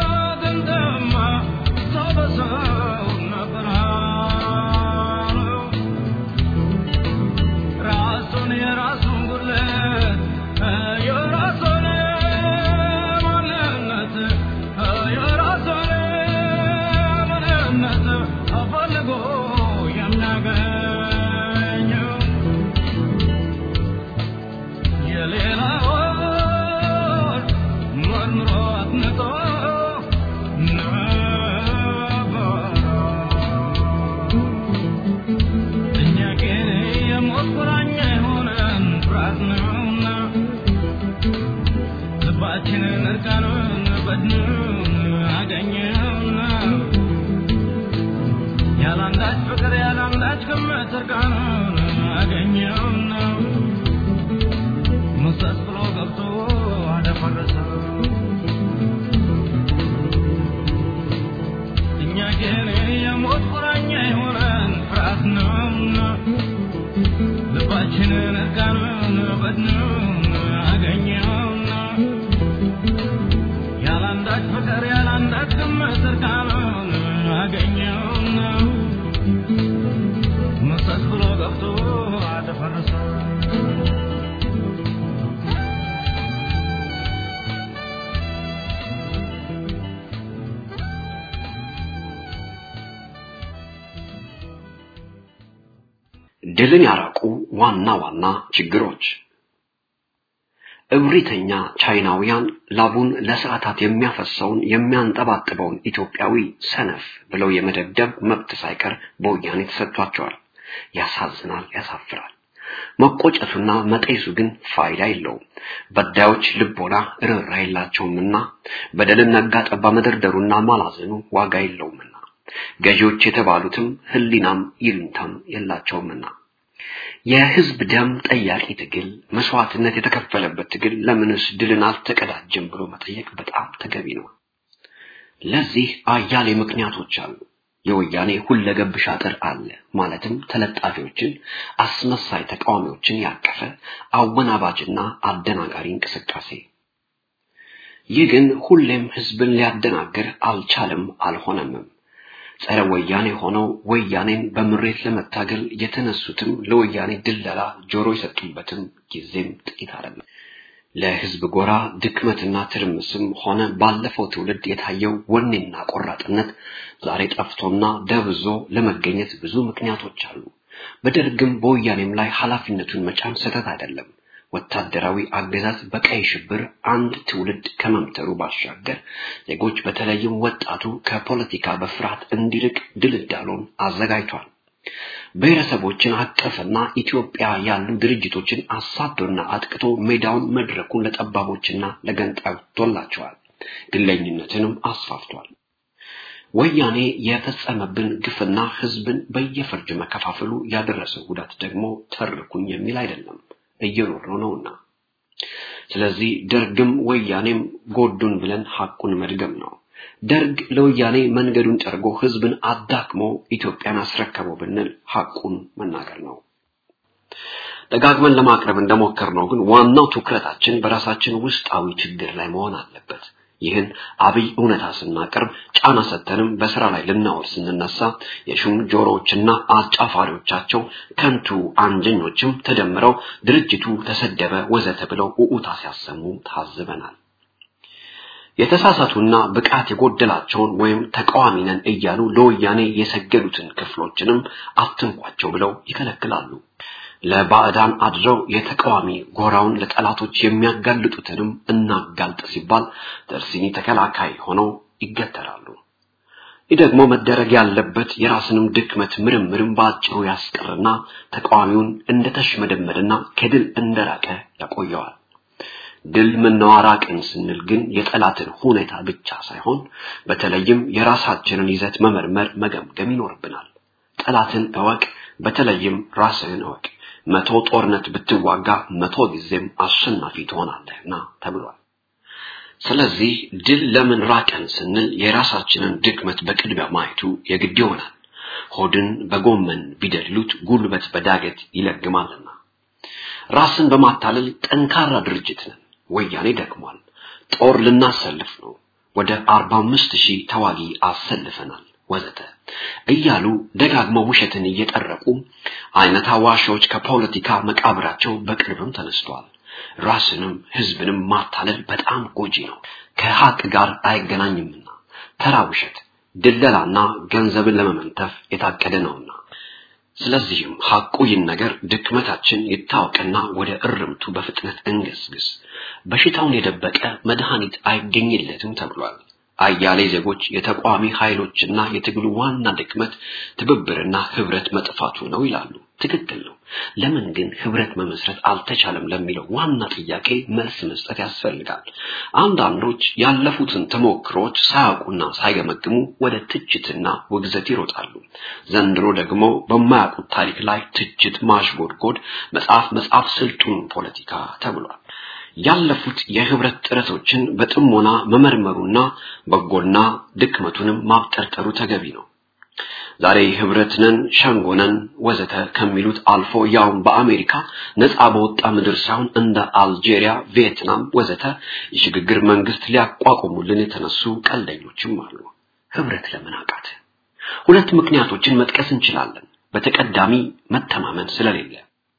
Oh አገኘው የሌላውን መርምሮ አጥንቶ ነበረ እኛ ግን የሞት ቁራኛ የሆነን ፍርሃት ነውና ልባችንን እርቃኑን በድኑን አገኘውና ያላንዳች ፍቅር ያላንዳች ግምት እርቃኑን አገኘውና ሙሰስ ብሎ ገብቶ አደፈረሰው እኛ ግን የሞት ቁራኛ የሆነን ፍርሃት ነውና ልባችንን እርቃኑን በድኑን አገኘውና ያላንዳች ፍቅር ያላንዳች ግምት እርቃኑን አገኘውና መሰስ ብሎ ገብቶ አደፈረሰው ድልን ያራቁ ዋና ዋና ችግሮች እብሪተኛ ቻይናውያን ላቡን ለሰዓታት የሚያፈሰውን የሚያንጠባጥበውን ኢትዮጵያዊ ሰነፍ ብለው የመደብደብ መብት ሳይቀር በወያኔ ተሰጥቷቸዋል። ያሳዝናል፣ ያሳፍራል። መቆጨቱና መጤሱ ግን ፋይዳ የለውም። በዳዮች ልቦና ርኅራ የላቸውምና በደልን ነጋ ጠባ መደርደሩና ማላዘኑ ዋጋ የለውምና ገዢዎች የተባሉትም ሕሊናም ይሉንታም የላቸውምና የህዝብ ደም ጠያቂ ትግል መስዋዕትነት የተከፈለበት ትግል ለምንስ ድልን አልተቀዳጀም ብሎ መጠየቅ በጣም ተገቢ ነው። ለዚህ አያሌ ምክንያቶች አሉ። የወያኔ ሁለገብ ሻጥር አለ። ማለትም ተለጣፊዎችን፣ አስመሳይ ተቃዋሚዎችን ያቀፈ አወናባጅና አደናጋሪ እንቅስቃሴ። ይህ ግን ሁሌም ህዝብን ሊያደናግር አልቻለም፣ አልሆነምም። ጸረ ወያኔ ሆነው ወያኔን በምሬት ለመታገል የተነሱትም ለወያኔ ድለላ ጆሮ የሰጡበትም ጊዜም ጥቂት አይደለም። ለህዝብ ጎራ ድክመትና ትርምስም ሆነ ባለፈው ትውልድ የታየው ወኔና ቆራጥነት ዛሬ ጠፍቶና ደብዞ ለመገኘት ብዙ ምክንያቶች አሉ። በደርግም በወያኔም ላይ ኃላፊነቱን መጫን ስህተት አይደለም። ወታደራዊ አገዛዝ በቀይ ሽብር አንድ ትውልድ ከመምተሩ ባሻገር ዜጎች በተለይም ወጣቱ ከፖለቲካ በፍርሃት እንዲርቅ ድልዳሎን አዘጋጅቷል። ብሔረሰቦችን አቀፍና ኢትዮጵያ ያሉ ድርጅቶችን አሳዶና አጥቅቶ ሜዳውን መድረኩን ለጠባቦችና ለገንጣዮች ቶላቸዋል። ግለኝነትንም አስፋፍቷል። ወያኔ የፈጸመብን ግፍና ህዝብን በየፈርጅ መከፋፈሉ ያደረሰው ጉዳት ደግሞ ተርኩኝ የሚል አይደለም፣ እየኖርነው ነውና። ስለዚህ ደርግም ወያኔም ጎዱን ብለን ሐቁን መድገም ነው። ደርግ ለወያኔ መንገዱን ጠርጎ ህዝብን አዳክሞ ኢትዮጵያን አስረከበው ብንል ሐቁን መናገር ነው። ደጋግመን ለማቅረብ እንደሞከርነው ግን ዋናው ትኩረታችን በራሳችን ውስጣዊ ችግር ላይ መሆን አለበት። ይህን አብይ እውነታ ስናቀርብ ጫና ሰተንም በስራ ላይ ልናወር ስንነሳ የሹም ጆሮዎችና አጫፋሪዎቻቸው ከንቱ አንጀኞችም ተደምረው ድርጅቱ ተሰደበ ወዘተ ብለው ኡኡታ ሲያሰሙ ታዝበናል። የተሳሳቱና ብቃት የጎደላቸውን ወይም ተቃዋሚ ነን እያሉ ለወያኔ የሰገዱትን ክፍሎችንም አትንኳቸው ብለው ይከለክላሉ። ለባዕዳን አድረው የተቃዋሚ ጎራውን ለጠላቶች የሚያጋልጡትንም እናጋልጥ ሲባል ደርሲኒ ተከላካይ ሆነው ይገተራሉ። ይህ ደግሞ መደረግ ያለበት የራስንም ድክመት ምርምርም በአጭሩ ያስቀርና ተቃዋሚውን እንደተሽመደመደና ከድል እንደራቀ ያቆየዋል። ድል ምናዋራቅን ስንል ግን የጠላትን ሁኔታ ብቻ ሳይሆን በተለይም የራሳችንን ይዘት መመርመር መገምገም ይኖርብናል። ጠላትን እወቅ፣ በተለይም ራስህን እወቅ። መቶ ጦርነት ብትዋጋ መቶ ጊዜም አሸናፊ ትሆናለህና ተብሏል። ስለዚህ ድል ለምን ራቀን ስንል የራሳችንን ድክመት በቅድሚያ ማየቱ የግድ ይሆናል። ሆድን በጎመን ቢደልሉት ጉልበት በዳገት ይለግማልና። ራስን በማታለል ጠንካራ ድርጅት ነን። ወያኔ ደክሟል። ጦር ልናሰልፍ ነው። ወደ አርባ አምስት ሺህ ተዋጊ አሰልፈናል ወዘተ እያሉ ደጋግመው ውሸትን እየጠረቁ አይነት አዋሾች ከፖለቲካ መቃብራቸው በቅርብም ተነስተዋል። ራስንም ህዝብንም ማታለል በጣም ጎጂ ነው፣ ከሀቅ ጋር አይገናኝምና ተራ ውሸት፣ ድለላና ገንዘብን ለመመንተፍ የታቀደ ነውና። ስለዚህም ሐቁ ይህን ነገር ድክመታችን ይታወቅና ወደ እርምቱ በፍጥነት እንገስግስ። በሽታውን የደበቀ መድኃኒት አይገኝለትም ተብሏል። አያሌ ዜጎች የተቋሚ ኃይሎችና የትግሉ ዋና ድክመት ትብብርና ህብረት መጥፋቱ ነው ይላሉ። ትክክል ነው። ለምን ግን ህብረት መመስረት አልተቻለም ለሚለው ዋና ጥያቄ መልስ መስጠት ያስፈልጋል። አንዳንዶች ያለፉትን ተሞክሮች ሳያውቁና ሳይገመግሙ ወደ ትችትና ውግዘት ይሮጣሉ። ዘንድሮ ደግሞ በማያውቁት ታሪክ ላይ ትችት ማሽጎድጎድ፣ መጽሐፍ መጽሐፍ ስልጡን ፖለቲካ ተብሏል። ያለፉት የህብረት ጥረቶችን በጥሞና መመርመሩና በጎና ድክመቱንም ማብጠርጠሩ ተገቢ ነው። ዛሬ ህብረትነን ሸንጎነን ወዘተ ከሚሉት አልፎ ያውም በአሜሪካ ነፃ በወጣ ምድር ሳይሆን እንደ አልጄሪያ፣ ቪየትናም ወዘተ የሽግግር መንግስት ሊያቋቁሙልን የተነሱ ቀልደኞችም አሉ። ህብረት ለምን አቃተ? ሁለት ምክንያቶችን መጥቀስ እንችላለን። በተቀዳሚ መተማመን ስለሌለ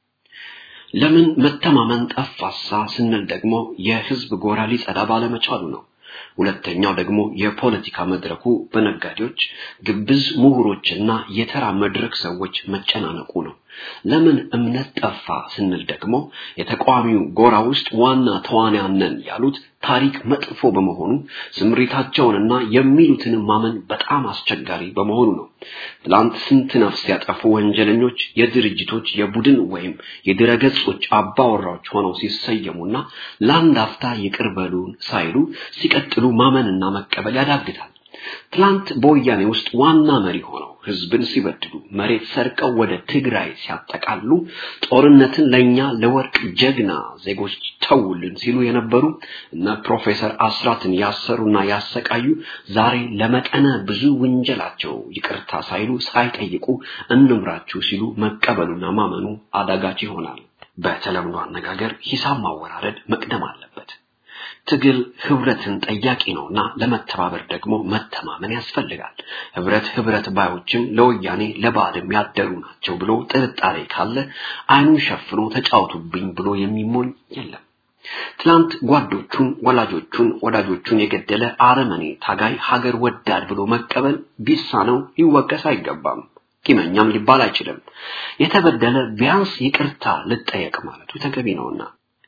ለምን መተማመን ጠፋሳ ስንል ደግሞ የህዝብ ጎራ ሊጸዳ ባለመቻሉ ነው። ሁለተኛው ደግሞ የፖለቲካ መድረኩ በነጋዴዎች፣ ግብዝ ምሁሮችና የተራ መድረክ ሰዎች መጨናነቁ ነው። ለምን እምነት ጠፋ ስንል ደግሞ የተቃዋሚው ጎራ ውስጥ ዋና ተዋንያን ነን ያሉት ታሪክ መጥፎ በመሆኑ ስምሪታቸውንና የሚሉትን ማመን በጣም አስቸጋሪ በመሆኑ ነው። ትላንት ስንት ነፍስ ያጠፉ ወንጀለኞች የድርጅቶች የቡድን ወይም የድረገጾች አባወራዎች ሆነው ሲሰየሙና ለአንድ አፍታ ይቅር በሉን ሳይሉ ሲቀጥሉ ማመንና መቀበል ያዳግታል። ትላንት በወያኔ ውስጥ ዋና መሪ ሆነው ህዝብን ሲበድሉ መሬት ሰርቀው ወደ ትግራይ ሲያጠቃሉ ጦርነትን ለኛ ለወርቅ ጀግና ዜጎች ተውልን ሲሉ የነበሩ እነ ፕሮፌሰር አስራትን ያሰሩና ያሰቃዩ ዛሬ ለመጠነ ብዙ ወንጀላቸው ይቅርታ ሳይሉ ሳይጠይቁ እንምራችሁ ሲሉ መቀበሉና ማመኑ አዳጋች ይሆናል። በተለምዶ አነጋገር ሂሳብ ማወራረድ መቅደም አለበት። ትግል ህብረትን ጠያቂ ነውና ለመተባበር ደግሞ መተማመን ያስፈልጋል። ህብረት ህብረት ባዮችም ለወያኔ ለባዕድም ያደሩ ናቸው ብሎ ጥርጣሬ ካለ አይኑን ሸፍኖ ተጫውቱብኝ ብሎ የሚሞኝ የለም። ትላንት ጓዶቹን፣ ወላጆቹን፣ ወዳጆቹን የገደለ አረመኔ ታጋይ ሀገር ወዳድ ብሎ መቀበል ቢሳነው ሊወቀስ አይገባም። ቂመኛም ሊባል አይችልም። የተበደለ ቢያንስ ይቅርታ ልጠየቅ ማለቱ ተገቢ ነውና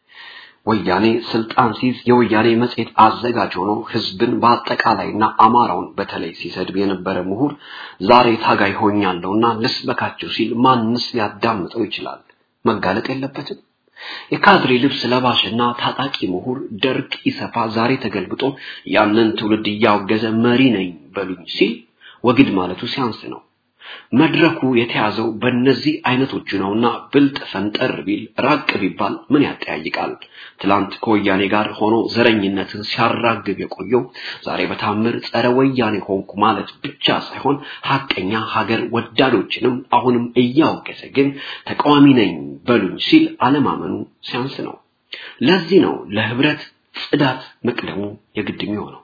ወያኔ ስልጣን ሲይዝ የወያኔ መጽሔት አዘጋጅ ሆኖ ህዝብን በአጠቃላይና አማራውን በተለይ ሲሰድብ የነበረ ምሁር ዛሬ ታጋይ ሆኛለሁና ልስበካቸው ሲል ማንስ ሊያዳምጠው ይችላል? መጋለጥ የለበትም። የካድሬ ልብስ ለባሽና ታጣቂ ምሁር ደርግ ኢሰፓ ዛሬ ተገልብጦ ያንን ትውልድ እያወገዘ መሪ ነኝ በሉኝ ሲል ወግድ ማለቱ ሲያንስ ነው። መድረኩ የተያዘው በእነዚህ አይነቶቹ ነውና ብልጥ ፈንጠር ቢል ራቅ ቢባል ምን ያጠያይቃል? ትላንት ከወያኔ ጋር ሆኖ ዘረኝነትን ሲያራግብ የቆየው ዛሬ በታምር ጸረ ወያኔ ሆንኩ ማለት ብቻ ሳይሆን ሀቀኛ ሀገር ወዳዶችንም አሁንም እያወገዘ ግን ተቃዋሚ ነኝ በሉኝ ሲል አለማመኑ ሲያንስ ነው። ለዚህ ነው ለህብረት ጽዳት መቅደሙ የግድ የሚሆነው።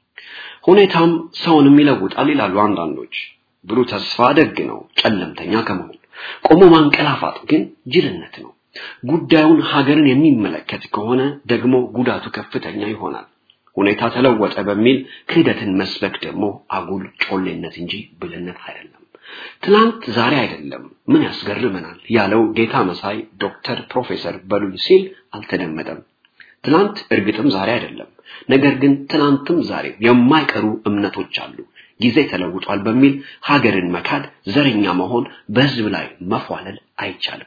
ሁኔታም ሰውንም ይለውጣል ይላሉ አንዳንዶች። ብሩህ ተስፋ ደግ ነው፣ ጨለምተኛ ከመሆን ቆሞ ማንቀላፋት ግን ጅልነት ነው። ጉዳዩን ሀገርን የሚመለከት ከሆነ ደግሞ ጉዳቱ ከፍተኛ ይሆናል። ሁኔታ ተለወጠ በሚል ክህደትን መስበክ ደግሞ አጉል ጮሌነት እንጂ ብልነት አይደለም። ትናንት ዛሬ አይደለም ምን ያስገርመናል ያለው ጌታ መሳይ ዶክተር ፕሮፌሰር በሉኝ ሲል አልተደመጠም። ትናንት እርግጥም ዛሬ አይደለም። ነገር ግን ትናንትም ዛሬ የማይቀሩ እምነቶች አሉ። ጊዜ ተለውጧል በሚል ሀገርን መካድ፣ ዘረኛ መሆን፣ በህዝብ ላይ መፏለል አይቻልም።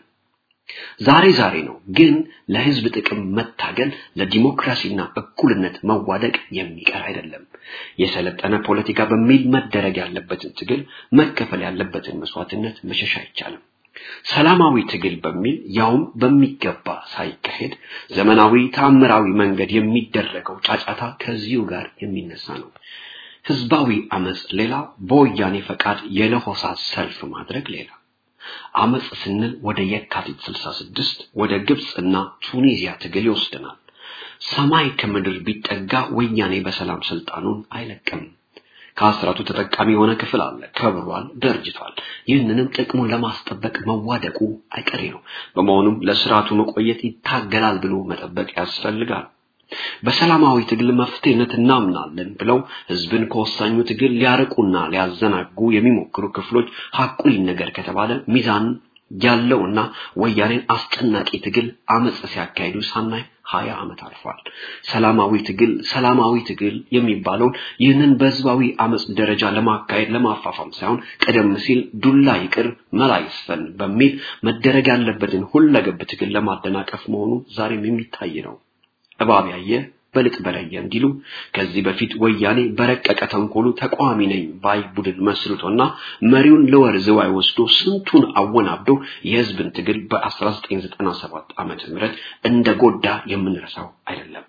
ዛሬ ዛሬ ነው፣ ግን ለህዝብ ጥቅም መታገል፣ ለዲሞክራሲና እኩልነት መዋደቅ የሚቀር አይደለም። የሰለጠነ ፖለቲካ በሚል መደረግ ያለበትን ትግል፣ መከፈል ያለበትን መስዋዕትነት መሸሽ አይቻልም። ሰላማዊ ትግል በሚል ያውም በሚገባ ሳይካሄድ ዘመናዊ ታምራዊ መንገድ የሚደረገው ጫጫታ ከዚሁ ጋር የሚነሳ ነው። ህዝባዊ አመጽ ሌላ፣ በወያኔ ፈቃድ የለሆሳት ሰልፍ ማድረግ ሌላ። አመጽ ስንል ወደ የካቲት 66 ወደ ግብፅና ቱኒዚያ ትግል ይወስደናል። ሰማይ ከምድር ቢጠጋ ወያኔ በሰላም ስልጣኑን አይለቅም። ከአስራቱ ተጠቃሚ የሆነ ክፍል አለ። ከብሯል፣ ደርጅቷል። ይህንንም ጥቅሙን ለማስጠበቅ መዋደቁ አይቀሬ ነው። በመሆኑም ለስርዓቱ መቆየት ይታገላል ብሎ መጠበቅ ያስፈልጋል። በሰላማዊ ትግል መፍትሄነት እናምናለን ብለው ህዝብን ከወሳኙ ትግል ሊያርቁና ሊያዘናጉ የሚሞክሩ ክፍሎች ሐቁ ይነገር ከተባለ ሚዛን ያለውና ወያኔን አስጨናቂ ትግል አመጽ ሲያካሂዱ ሳናይ ሀያ ዓመት አልፏል። ሰላማዊ ትግል ሰላማዊ ትግል የሚባለውን ይህንን በህዝባዊ አመጽ ደረጃ ለማካሄድ ለማፋፋም ሳይሆን ቀደም ሲል ዱላ ይቅር መላ ይስፈን በሚል መደረግ ያለበትን ሁለገብ ትግል ለማደናቀፍ መሆኑ ዛሬም የሚታይ ነው። እባብ ያየ በልጥ በለየ እንዲሉ ከዚህ በፊት ወያኔ በረቀቀ ተንኮሉ ተቃዋሚ ነኝ ባይ ቡድን መስርቶና መሪውን ለወር ዝዋይ ወስዶ ስንቱን አወናብዶ የህዝብን ትግል በ1997 ዓመተ ምህረት እንደጎዳ የምንረሳው አይደለም።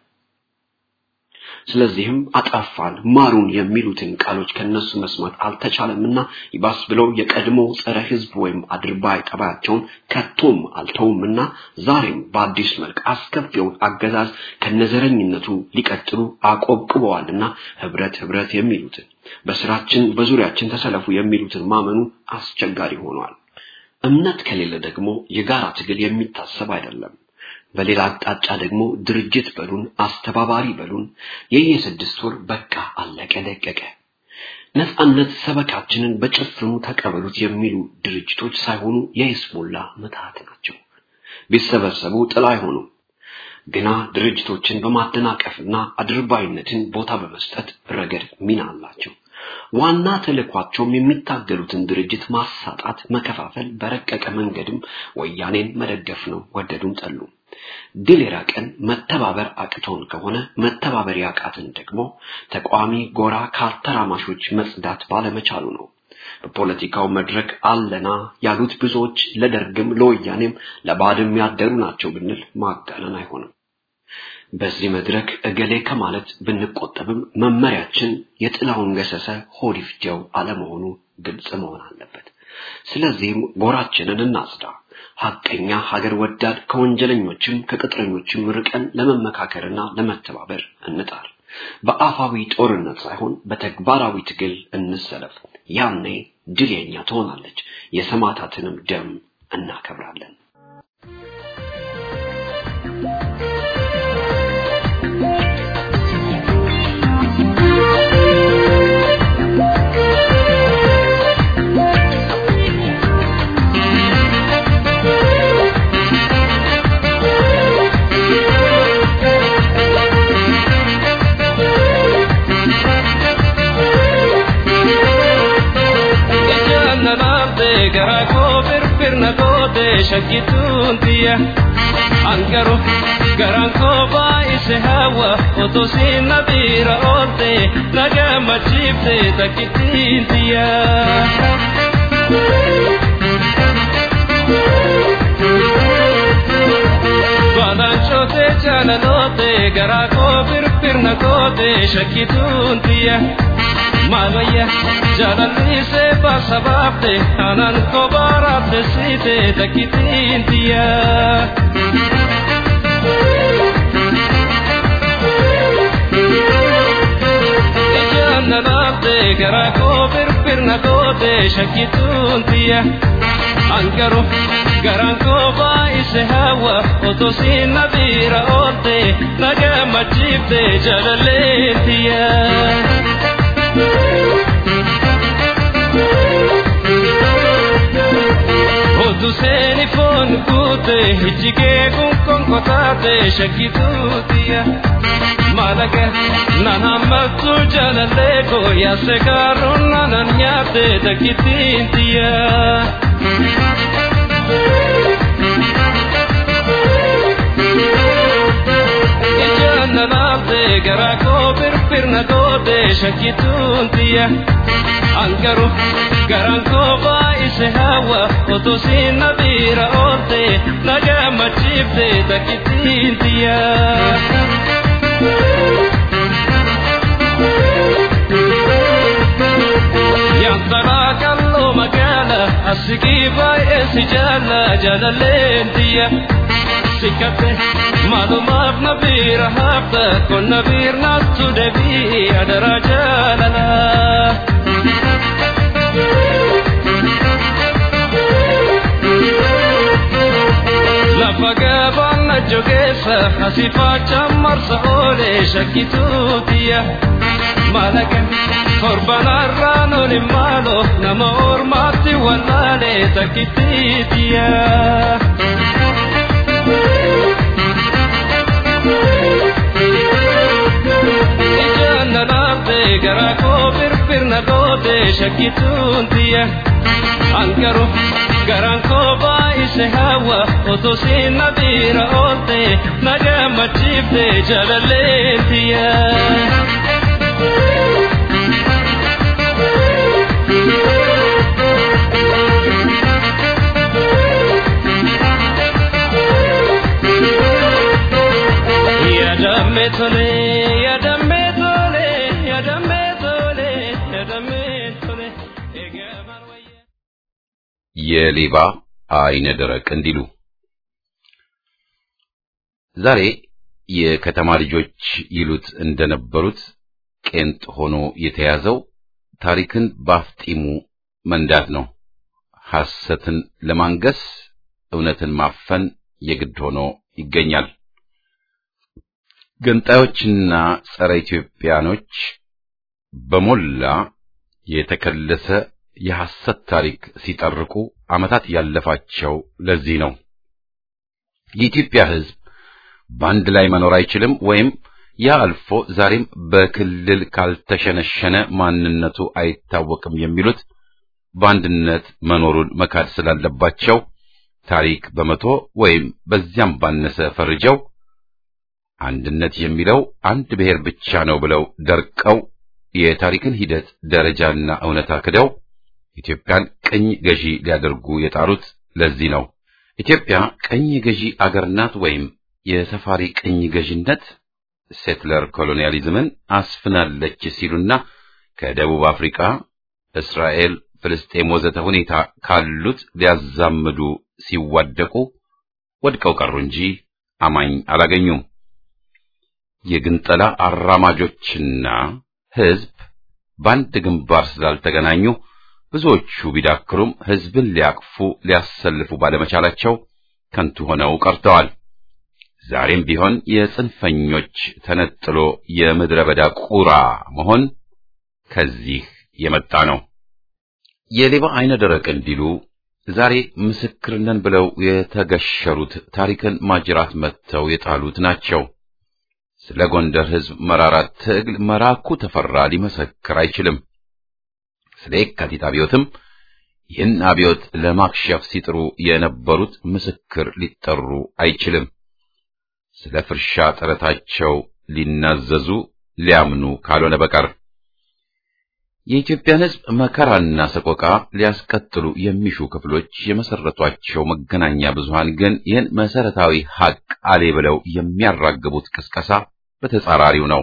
ስለዚህም አጠፋን ማሩን የሚሉትን ቃሎች ከነሱ መስማት አልተቻለምና ይባስ ብለው የቀድሞ ጸረ ህዝብ ወይም አድርባይ ጠባያቸውን ከቶም አልተውምና ዛሬም በአዲስ መልክ አስከፊውን አገዛዝ ከነዘረኝነቱ ሊቀጥሉ አቆብቅበዋልና ህብረት ህብረት የሚሉትን በስራችን በዙሪያችን ተሰለፉ የሚሉትን ማመኑ አስቸጋሪ ሆኗል። እምነት ከሌለ ደግሞ የጋራ ትግል የሚታሰብ አይደለም። በሌላ አቅጣጫ ደግሞ ድርጅት በሉን አስተባባሪ በሉን የየስድስት ወር በቃ አለቀ ደቀቀ ነፃነት ሰበካችንን በጭፍኑ ተቀበሉት የሚሉ ድርጅቶች ሳይሆኑ የይስሙላ ምትሃት ናቸው። ቢሰበሰቡ ጥላ አይሆኑም። ግና ድርጅቶችን በማደናቀፍና አድርባይነትን ቦታ በመስጠት ረገድ ሚና አላቸው። ዋና ተልእኳቸውም የሚታገሉትን ድርጅት ማሳጣት፣ መከፋፈል፣ በረቀቀ መንገድም ወያኔን መደገፍ ነው። ወደዱም ጠሉ። ድል የራቀን መተባበር አቅቶን ከሆነ መተባበር ያቃትን ደግሞ ተቃዋሚ ጎራ ካተራማሾች መጽዳት ባለመቻሉ ነው። በፖለቲካው መድረክ አለና ያሉት ብዙዎች ለደርግም ለወያኔም ለባድም ያደሩ ናቸው ብንል ማጋነን አይሆንም። በዚህ መድረክ እገሌ ከማለት ብንቆጠብም መመሪያችን የጥላውን ገሰሰ ሆድ ይፍጀው አለመሆኑ ግልጽ መሆን አለበት። ስለዚህም ጎራችንን እናጽዳ። ሐቀኛ ሀገር ወዳድ ከወንጀለኞችም ከቅጥረኞችም ርቀን ለመመካከርና ለመተባበር እንጣር። በአፋዊ ጦርነት ሳይሆን በተግባራዊ ትግል እንሰለፍ። ያኔ ድል የኛ ትሆናለች። የሰማዕታትንም ደም እናከብራለን። garaa koo firfirna goote shakkituun tiyya angaru garaan koo baay'ise hawa otoo siin na biira oolte na gammachiifte takkittiin tiyya. Baadaan cootee jaalaloote garaa koo firfirna goote shakkituun tiyya. Maalwayya jaalalliise baasa baafte aanaan koo baaraafte siite takkitiin tiyya. Ijaan na laafte garaa koo firfirna goote shakkituun tiyya. Angaru garaan koo baay'ise hawa otoo siin na biira oolte na gammachiifte jaalalleen tiyya. Otu seeni foon guute ijjigee kun konkotaate shakkituutiya. Maalaga nan hammattu jaalallee koo yaase gaaruun nanan nyaatte takkitiintiya. Ijaan na laafte garaa koo firfirna goote shakkituuntiya. Angaru garaan koo baay'ise hawa otoo siin na biira oolte na gammachiifte takkitiintiya. Yantaraa kalloo magaala asigii baay'ee si jaalla jaalalleen tiyya. Sikkate maalumaaf na biira hafta kun na biirnaattu deebii adaraa jaalala. Lafa gabaan na jogee keessa asifaa cammarsa oolee shakkituutiya malaqa torbanarraan oli maaloo nama ormaatti wallaalee takkittiitiya. Ijaan nanaafte garaa koo firfirna goote shakkituutiya. Ankaru garaan koo baay'ise hawa otoo siin na bira oolte na gammachiifte jaalalleetiya. Yaadamme tole, yaadamme tole, yaadamme tole, yaadamme tole, eegamaan wayyaa. የሌባ አይነ ደረቅ እንዲሉ ዛሬ የከተማ ልጆች ይሉት እንደነበሩት ቄንጥ ሆኖ የተያዘው ታሪክን ባፍጢሙ መንዳት ነው። ሐሰትን ለማንገስ እውነትን ማፈን የግድ ሆኖ ይገኛል። ገንጣዮችና ጸረ ኢትዮጵያኖች በሞላ የተከለሰ የሐሰት ታሪክ ሲጠርቁ ዓመታት ያለፋቸው ለዚህ ነው። የኢትዮጵያ ሕዝብ በአንድ ላይ መኖር አይችልም ወይም ያ አልፎ ዛሬም በክልል ካልተሸነሸነ ማንነቱ አይታወቅም የሚሉት በአንድነት መኖሩን መካድ ስላለባቸው ታሪክ በመቶ ወይም በዚያም ባነሰ ፈርጀው አንድነት የሚለው አንድ ብሔር ብቻ ነው ብለው ደርቀው የታሪክን ሂደት ደረጃና እውነታ ክደው ኢትዮጵያን ቅኝ ገዢ ሊያደርጉ የጣሩት ለዚህ ነው። ኢትዮጵያ ቅኝ ገዢ አገር ናት ወይም የሰፋሪ ቅኝ ገዢነት ሴትለር ኮሎኒያሊዝምን አስፍናለች ሲሉና ከደቡብ አፍሪካ፣ እስራኤል፣ ፍልስጤም ወዘተ ሁኔታ ካሉት ሊያዛምዱ ሲዋደቁ ወድቀው ቀሩ እንጂ አማኝ አላገኙም። የግንጠላ አራማጆችና ሕዝብ በአንድ ግንባር ስላልተገናኙ ብዙዎቹ ቢዳክሩም ሕዝብን ሊያቅፉ ሊያሰልፉ ባለመቻላቸው ከንቱ ሆነው ቀርተዋል። ዛሬም ቢሆን የጽንፈኞች ተነጥሎ የምድረ በዳ ቁራ መሆን ከዚህ የመጣ ነው። የሌባ አይነ ደረቅ እንዲሉ ዛሬ ምስክር ነን ብለው የተገሸሩት ታሪክን ማጅራት መጥተው የጣሉት ናቸው። ስለ ጎንደር ሕዝብ መራራት ትግል መራኩ ተፈራ ሊመሰክር አይችልም። ስለ የካቲት አብዮትም ይህን አብዮት ለማክሸፍ ሲጥሩ የነበሩት ምስክር ሊጠሩ አይችልም። ስለ ፍርሻ ጥረታቸው ሊናዘዙ ሊያምኑ ካልሆነ በቀር የኢትዮጵያን ሕዝብ መከራና ሰቆቃ ሊያስቀጥሉ የሚሹ ክፍሎች የመሰረቷቸው መገናኛ ብዙሃን ግን ይህን መሰረታዊ ሐቅ አሌ ብለው የሚያራግቡት ቅስቀሳ በተጻራሪው ነው።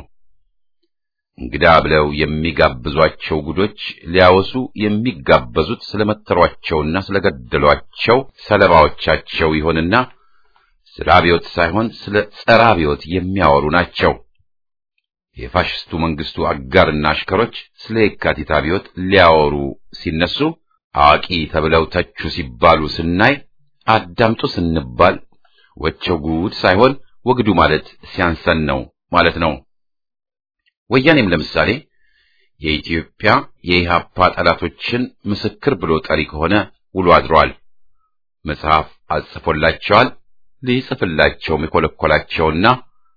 እንግዳ ብለው የሚጋብዟቸው ጉዶች ሊያወሱ የሚጋበዙት ስለመተሯቸውና ስለገደሏቸው ሰለባዎቻቸው ይሆንና ስለ አብዮት ሳይሆን ስለ ጸረ አብዮት የሚያወሩ ናቸው። የፋሽስቱ መንግስቱ አጋርና አሽከሮች ስለ የካቲት አብዮት ሊያወሩ ሲነሱ አዋቂ ተብለው ተቹ ሲባሉ ስናይ አዳምጡ ስንባል ወቸው ጉድ ሳይሆን ወግዱ ማለት ሲያንሰን ነው ማለት ነው። ወያኔም ለምሳሌ የኢትዮጵያ የኢሃፓ ጠላቶችን ምስክር ብሎ ጠሪ ከሆነ ውሎ አድሯል። መጽሐፍ አጽፎላቸዋል። ሊጽፍላቸውም የኮለኮላቸውና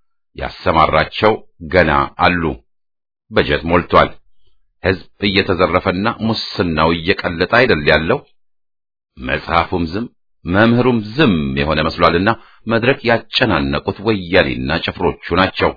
ያሰማራቸው ገና አሉ። በጀት ሞልቷል። ሕዝብ እየተዘረፈና ሙስናው እየቀለጠ አይደል ያለው። መጽሐፉም ዝም መምህሩም ዝም የሆነ መስሏልና መድረክ ያጨናነቁት ወያኔና ጭፍሮቹ ናቸው።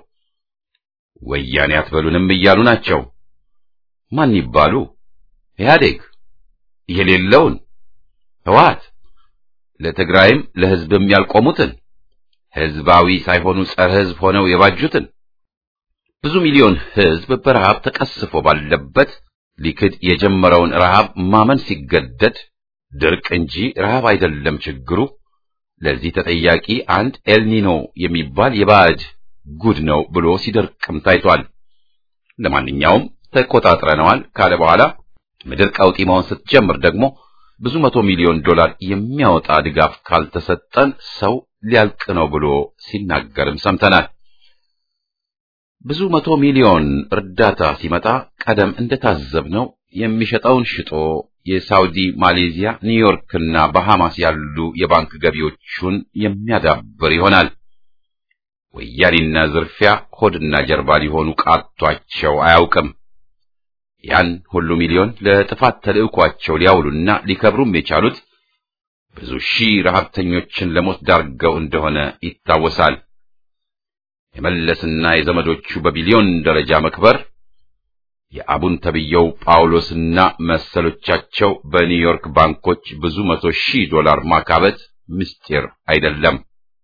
ወያኔ አትበሉንም እያሉ ናቸው። ማን ይባሉ? ኢህአዴግ የሌለውን ህወሓት ለትግራይም ለህዝብም ያልቆሙትን ህዝባዊ ሳይሆኑ ጸረ ህዝብ ሆነው የባጁትን ብዙ ሚሊዮን ህዝብ በረሃብ ተቀስፎ ባለበት ሊክድ የጀመረውን ረሃብ ማመን ሲገደድ ድርቅ እንጂ ረሃብ አይደለም ችግሩ፣ ለዚህ ተጠያቂ አንድ ኤልኒኖ የሚባል የባዕድ ጉድ ነው ብሎ ሲደርቅም ታይቷል። ለማንኛውም ተቆጣጥረነዋል ካለ በኋላ ምድር ቀውጢ መሆን ስትጀምር ደግሞ ብዙ መቶ ሚሊዮን ዶላር የሚያወጣ ድጋፍ ካልተሰጠን ሰው ሊያልቅ ነው ብሎ ሲናገርም ሰምተናል። ብዙ መቶ ሚሊዮን እርዳታ ሲመጣ ቀደም እንደታዘብነው የሚሸጠውን ሽጦ የሳውዲ፣ ማሌዚያ፣ ኒውዮርክና ባሃማስ ያሉ የባንክ ገቢዎቹን የሚያዳብር ይሆናል። ወያኔና ዝርፊያ ሆድና ጀርባ ሊሆኑ ቃቷቸው አያውቅም። ያን ሁሉ ሚሊዮን ለጥፋት ተልዕኳቸው ሊያውሉና ሊከብሩም የቻሉት ብዙ ሺህ ረሀብተኞችን ለሞት ዳርገው እንደሆነ ይታወሳል። የመለስና የዘመዶቹ በቢሊዮን ደረጃ መክበር የአቡን ተብየው ጳውሎስና መሰሎቻቸው በኒውዮርክ ባንኮች ብዙ መቶ ሺህ ዶላር ማካበት ምስጢር አይደለም።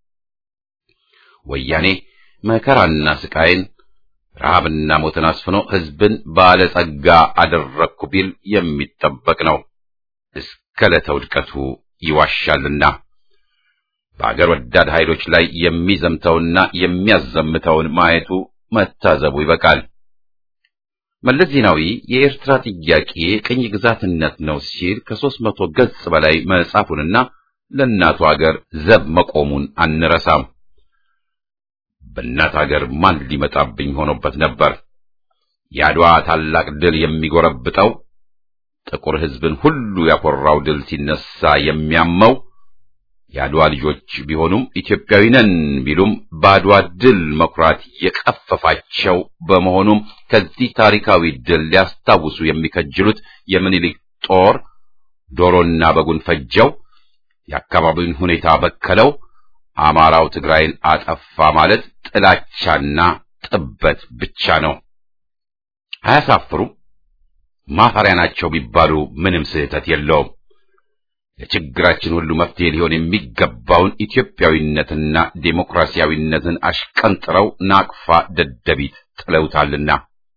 ወያኔ መከራና ስቃይን ረሃብና ሞትን አስፍኖ ሕዝብን ባለጸጋ አደረግኩ ቢል የሚጠበቅ ነው። እስከ ዕለተ ውድቀቱ ይዋሻልና በአገር ወዳድ ኃይሎች ላይ የሚዘምተውና የሚያዘምተውን ማየቱ መታዘቡ ይበቃል። መለስ ዜናዊ የኤርትራ ጥያቄ ቅኝ ግዛትነት ነው ሲል ከሦስት መቶ ገጽ በላይ መጻፉንና ለእናቱ አገር ዘብ መቆሙን አንረሳም። በእናት አገር ማን ሊመጣብኝ ሆኖበት ነበር። የአድዋ ታላቅ ድል የሚጎረብጠው ጥቁር ሕዝብን ሁሉ ያኮራው ድል ሲነሳ የሚያመው የአድዋ ልጆች ቢሆኑም ኢትዮጵያዊ ነን ቢሉም በአድዋ ድል መኩራት የቀፈፋቸው በመሆኑም ከዚህ ታሪካዊ ድል ሊያስታውሱ የሚከጅሉት የምኒልክ ጦር ዶሮና በጉን ፈጀው፣ የአካባቢውን ሁኔታ በከለው፣ አማራው ትግራይን አጠፋ ማለት ጥላቻና ጥበት ብቻ ነው። አያሳፍሩም? ማፈሪያ ናቸው ቢባሉ ምንም ስህተት የለውም። ለችግራችን ሁሉ መፍትሄ ሊሆን የሚገባውን ኢትዮጵያዊነትና ዴሞክራሲያዊነትን አሽቀንጥረው ናቅፋ ደደቢት ጥለውታልና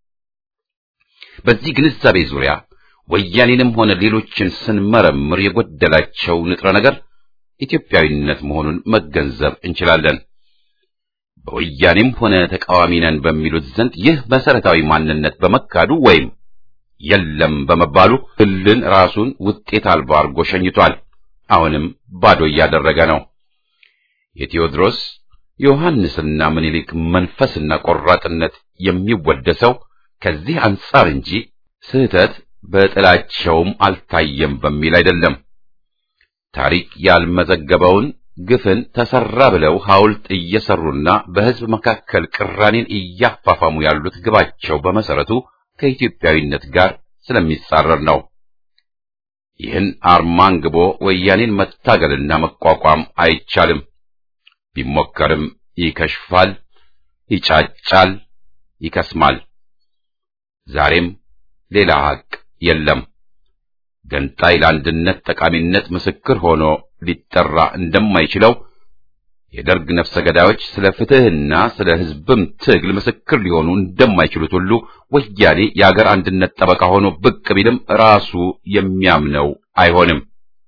በዚህ ግንዛቤ ዙሪያ ወያኔንም ሆነ ሌሎችን ስንመረምር የጎደላቸው ንጥረ ነገር ኢትዮጵያዊነት መሆኑን መገንዘብ እንችላለን። በወያኔም ሆነ ተቃዋሚ ነን በሚሉት ዘንድ ይህ መሰረታዊ ማንነት በመካዱ ወይም የለም በመባሉ ህልን ራሱን ውጤት አልባ አድርጎ ሸኝቷል። አሁንም ባዶ እያደረገ ነው። የቴዎድሮስ ዮሐንስና ምኒልክ መንፈስና ቆራጥነት የሚወደሰው ከዚህ አንጻር እንጂ ስህተት በጥላቸውም አልታየም በሚል አይደለም። ታሪክ ያልመዘገበውን ግፍን ተሰራ ብለው ሐውልት እየሰሩና በህዝብ መካከል ቅራኔን እያፋፋሙ ያሉት ግባቸው በመሰረቱ ከኢትዮጵያዊነት ጋር ስለሚጻረር ነው። ይህን አርማ አንግቦ ወያኔን መታገልና መቋቋም አይቻልም። ቢሞከርም ይከሽፋል፣ ይጫጫል፣ ይከስማል። ዛሬም ሌላ ሀቅ የለም። ገንጣይ ለአንድነት ጠቃሚነት ምስክር ሆኖ ሊጠራ እንደማይችለው የደርግ ነፍሰ ገዳዮች ስለ ፍትህና ስለ ህዝብም ትግል ምስክር ሊሆኑ እንደማይችሉት ሁሉ ወያኔ የአገር አንድነት ጠበቃ ሆኖ ብቅ ቢልም ራሱ የሚያምነው አይሆንም።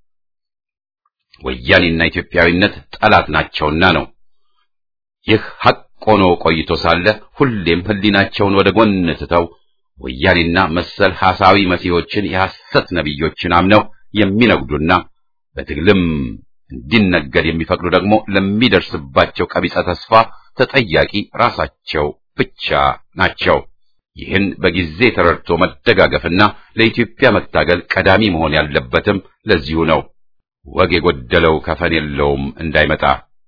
ወያኔና ኢትዮጵያዊነት ጠላት ናቸውና ነው። ይህ ሐቅ ሆኖ ቆይቶ ሳለ ሁሌም ህሊናቸውን ወደ ጎን ትተው ወያኔና መሰል ሐሳዊ መሲሖችን የሐሰት ነቢዮችን አምነው የሚነግዱና በትግልም እንዲነገድ የሚፈቅዱ ደግሞ ለሚደርስባቸው ቀቢጸ ተስፋ ተጠያቂ ራሳቸው ብቻ ናቸው። ይህን በጊዜ ተረድቶ መደጋገፍና ለኢትዮጵያ መታገል ቀዳሚ መሆን ያለበትም ለዚሁ ነው። ወግ የጎደለው ከፈን የለውም እንዳይመጣ።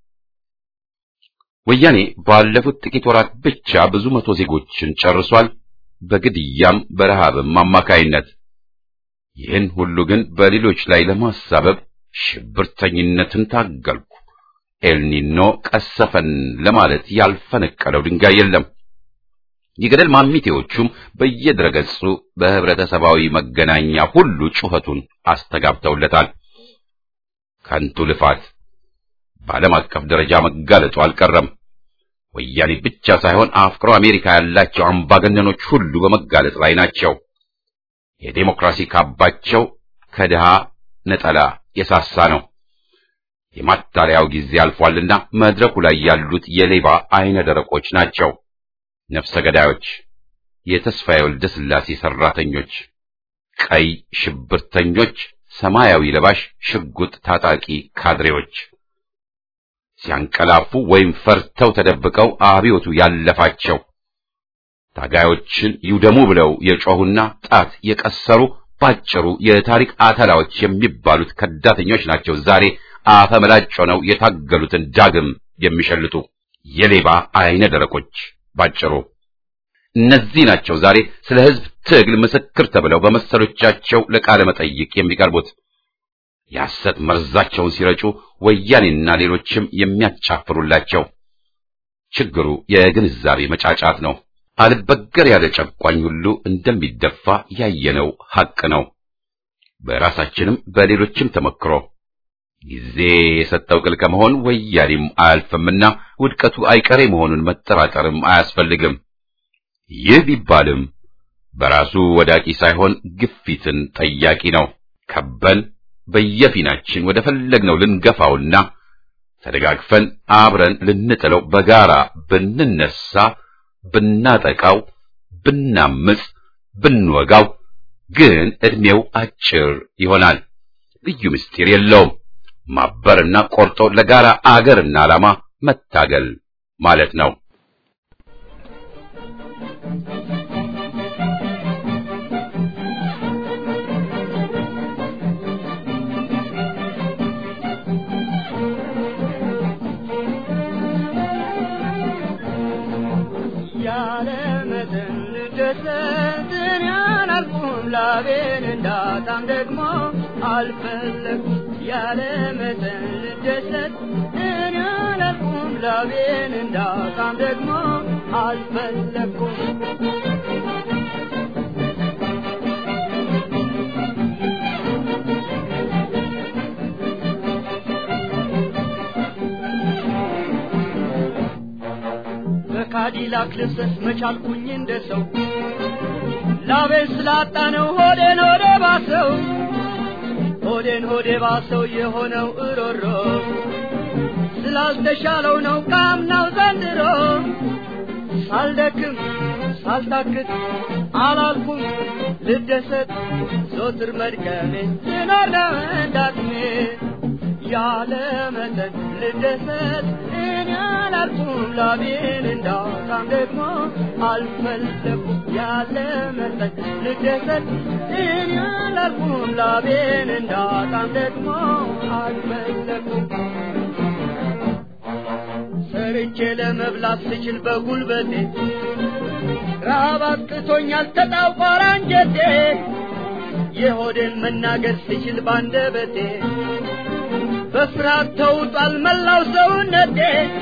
ወያኔ ባለፉት ጥቂት ወራት ብቻ ብዙ መቶ ዜጎችን ጨርሷል፣ በግድያም በረሃብም አማካይነት። ይህን ሁሉ ግን በሌሎች ላይ ለማሳበብ ሽብርተኝነትን ታገልኩ፣ ኤልኒኖ ቀሰፈን ለማለት ያልፈነቀለው ድንጋይ የለም። የገደል ማሚቴዎቹም በየድረገጹ በህብረተሰባዊ መገናኛ ሁሉ ጩኸቱን አስተጋብተውለታል። ከንቱ ልፋት በዓለም አቀፍ ደረጃ መጋለጡ አልቀረም። ወያኔ ብቻ ሳይሆን አፍቅሮ አሜሪካ ያላቸው አምባገነኖች ሁሉ በመጋለጥ ላይ ናቸው። የዴሞክራሲ ካባቸው ከድሃ ነጠላ የሳሳ ነው። የማታለያው ጊዜ አልፏልና መድረኩ ላይ ያሉት የሌባ አይነ ደረቆች ናቸው። ነፍሰ ገዳዮች፣ የተስፋዬ ወልደ ሥላሴ ሰራተኞች፣ ቀይ ሽብርተኞች፣ ሰማያዊ ለባሽ ሽጉጥ ታጣቂ ካድሬዎች ሲያንቀላፉ ወይም ፈርተው ተደብቀው አብዮቱ ያለፋቸው ታጋዮችን ይውደሙ ብለው የጮሁና ጣት የቀሰሩ ባጭሩ የታሪክ አተላዎች የሚባሉት ከዳተኞች ናቸው። ዛሬ አፈመላጭ ሆነው የታገሉትን ዳግም የሚሸልጡ የሌባ አይነ ደረቆች ባጭሩ እነዚህ ናቸው። ዛሬ ስለ ሕዝብ ትግል ምስክር ተብለው በመሰሎቻቸው ለቃለ መጠይቅ የሚቀርቡት የሐሰት መርዛቸውን ሲረጩ ወያኔና ሌሎችም የሚያጫፍሩላቸው። ችግሩ የግንዛቤ መጫጫት ነው። አልበገር ያለ ጨቋኝ ሁሉ እንደሚደፋ ያየነው ሐቅ ነው። በራሳችንም በሌሎችም ተመክሮ ጊዜ የሰጠው ቅል ከመሆን ወያኔም አያልፍምና ውድቀቱ አይቀሬ መሆኑን መጠራጠርም አያስፈልግም። ይህ ቢባልም በራሱ ወዳቂ ሳይሆን ግፊትን ጠያቂ ነው። ከበን በየፊናችን ወደ ፈለግነው ልንገፋውና ተደጋግፈን አብረን ልንጥለው በጋራ ብንነሳ ብናጠቃው፣ ብናምፅ፣ ብንወጋው ግን ዕድሜው አጭር ይሆናል። ልዩ ምስጢር የለውም። ማበርና ቆርጦ ለጋራ አገርና ዓላማ መታገል ማለት ነው። ላቤን እንዳጣም ደግሞ አልፈለኩም ያለ መጠን ልደሰት እኔ አላልኩም ላቤን እንዳጣም ደግሞ አልፈለኩም በካዲላክ ልብሰስ መቻልኩኝ እንደ ሰው ላቤን ስላጣ ነው ሆዴን ሆዴ ባሰው ሆዴን ሆዴ ባሰው የሆነው እሮሮ ስላልተሻለው ነው ካምናው ዘንድሮ ሳልደክም ሳልታክት አላልኩም ልደሰት ዞትር መድከሜ ስኖር ነው እንዳቅሜ ያለ መጠን ልደሰት እኔ አላልኩም ላቤን እንዳጣም ደግሞ አልፈለኩም ያለ መጠን ልደሰት እኔ አላልኩም ላቤን እንዳጣም ደግሞ አልፈለኩም ሰርቼ ለመብላት ስችል በጉልበቴ ረሃብ አጥቅቶኛል ተጣውቋር አንጀቴ የሆዴን መናገር ስችል ባንደበቴ በፍርሃት ተውጧል መላው ሰውነቴ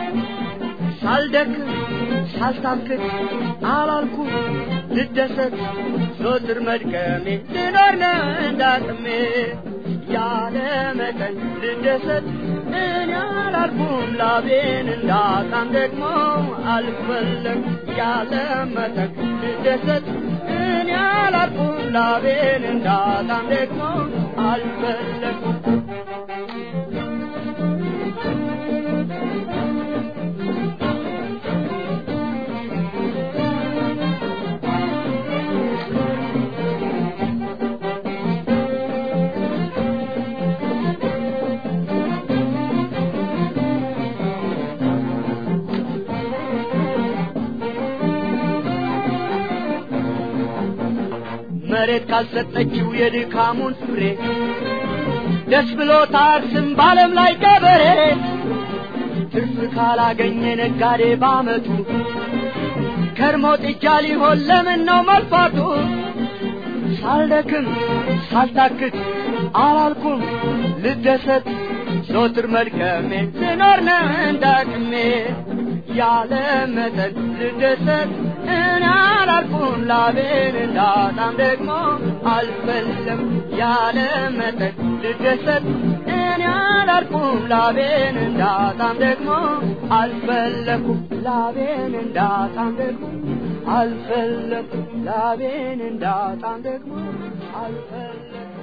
ሳልደክም ሳልታክት አላልኩም ልደሰት ዞትር መድከሜ ልኖር ነው እንዳቅሜ ያለ መጠን ልደሰት እኔ አላልኩም ላቤን እንዳጣም ደግሞ አልፈለግ ያለ መጠን ልደሰት እኔ አላልኩም ላቤን እንዳጣም ደግሞ አልፈለግኩም መሬት ካልሰጠችው የድካሙን ፍሬ ደስ ብሎ ታርስም ባለም ላይ ገበሬ ትርፍ ካላገኘ ነጋዴ ባመቱ ከርሞ ጥጃ ሊሆን ለምን ነው መልፋቱ? ሳልደክም ሳልታክት አላልኩም ልደሰት ዞትር መድከሜ ስኖር ነው እንዳቅሜ ያለ መጠን ልደሰት እኔ አላልኩም ላቤን እንዳጣም ደግሞ አልፈለም ያለ መጠን ልደሰት እኔ አላልኩም ላቤን እንዳጣም ደግሞ አልፈለኩም ላቤን እንዳጣም ደግሞ አልፈለኩም ላቤን እንዳጣም ደግሞ አልፈለኩም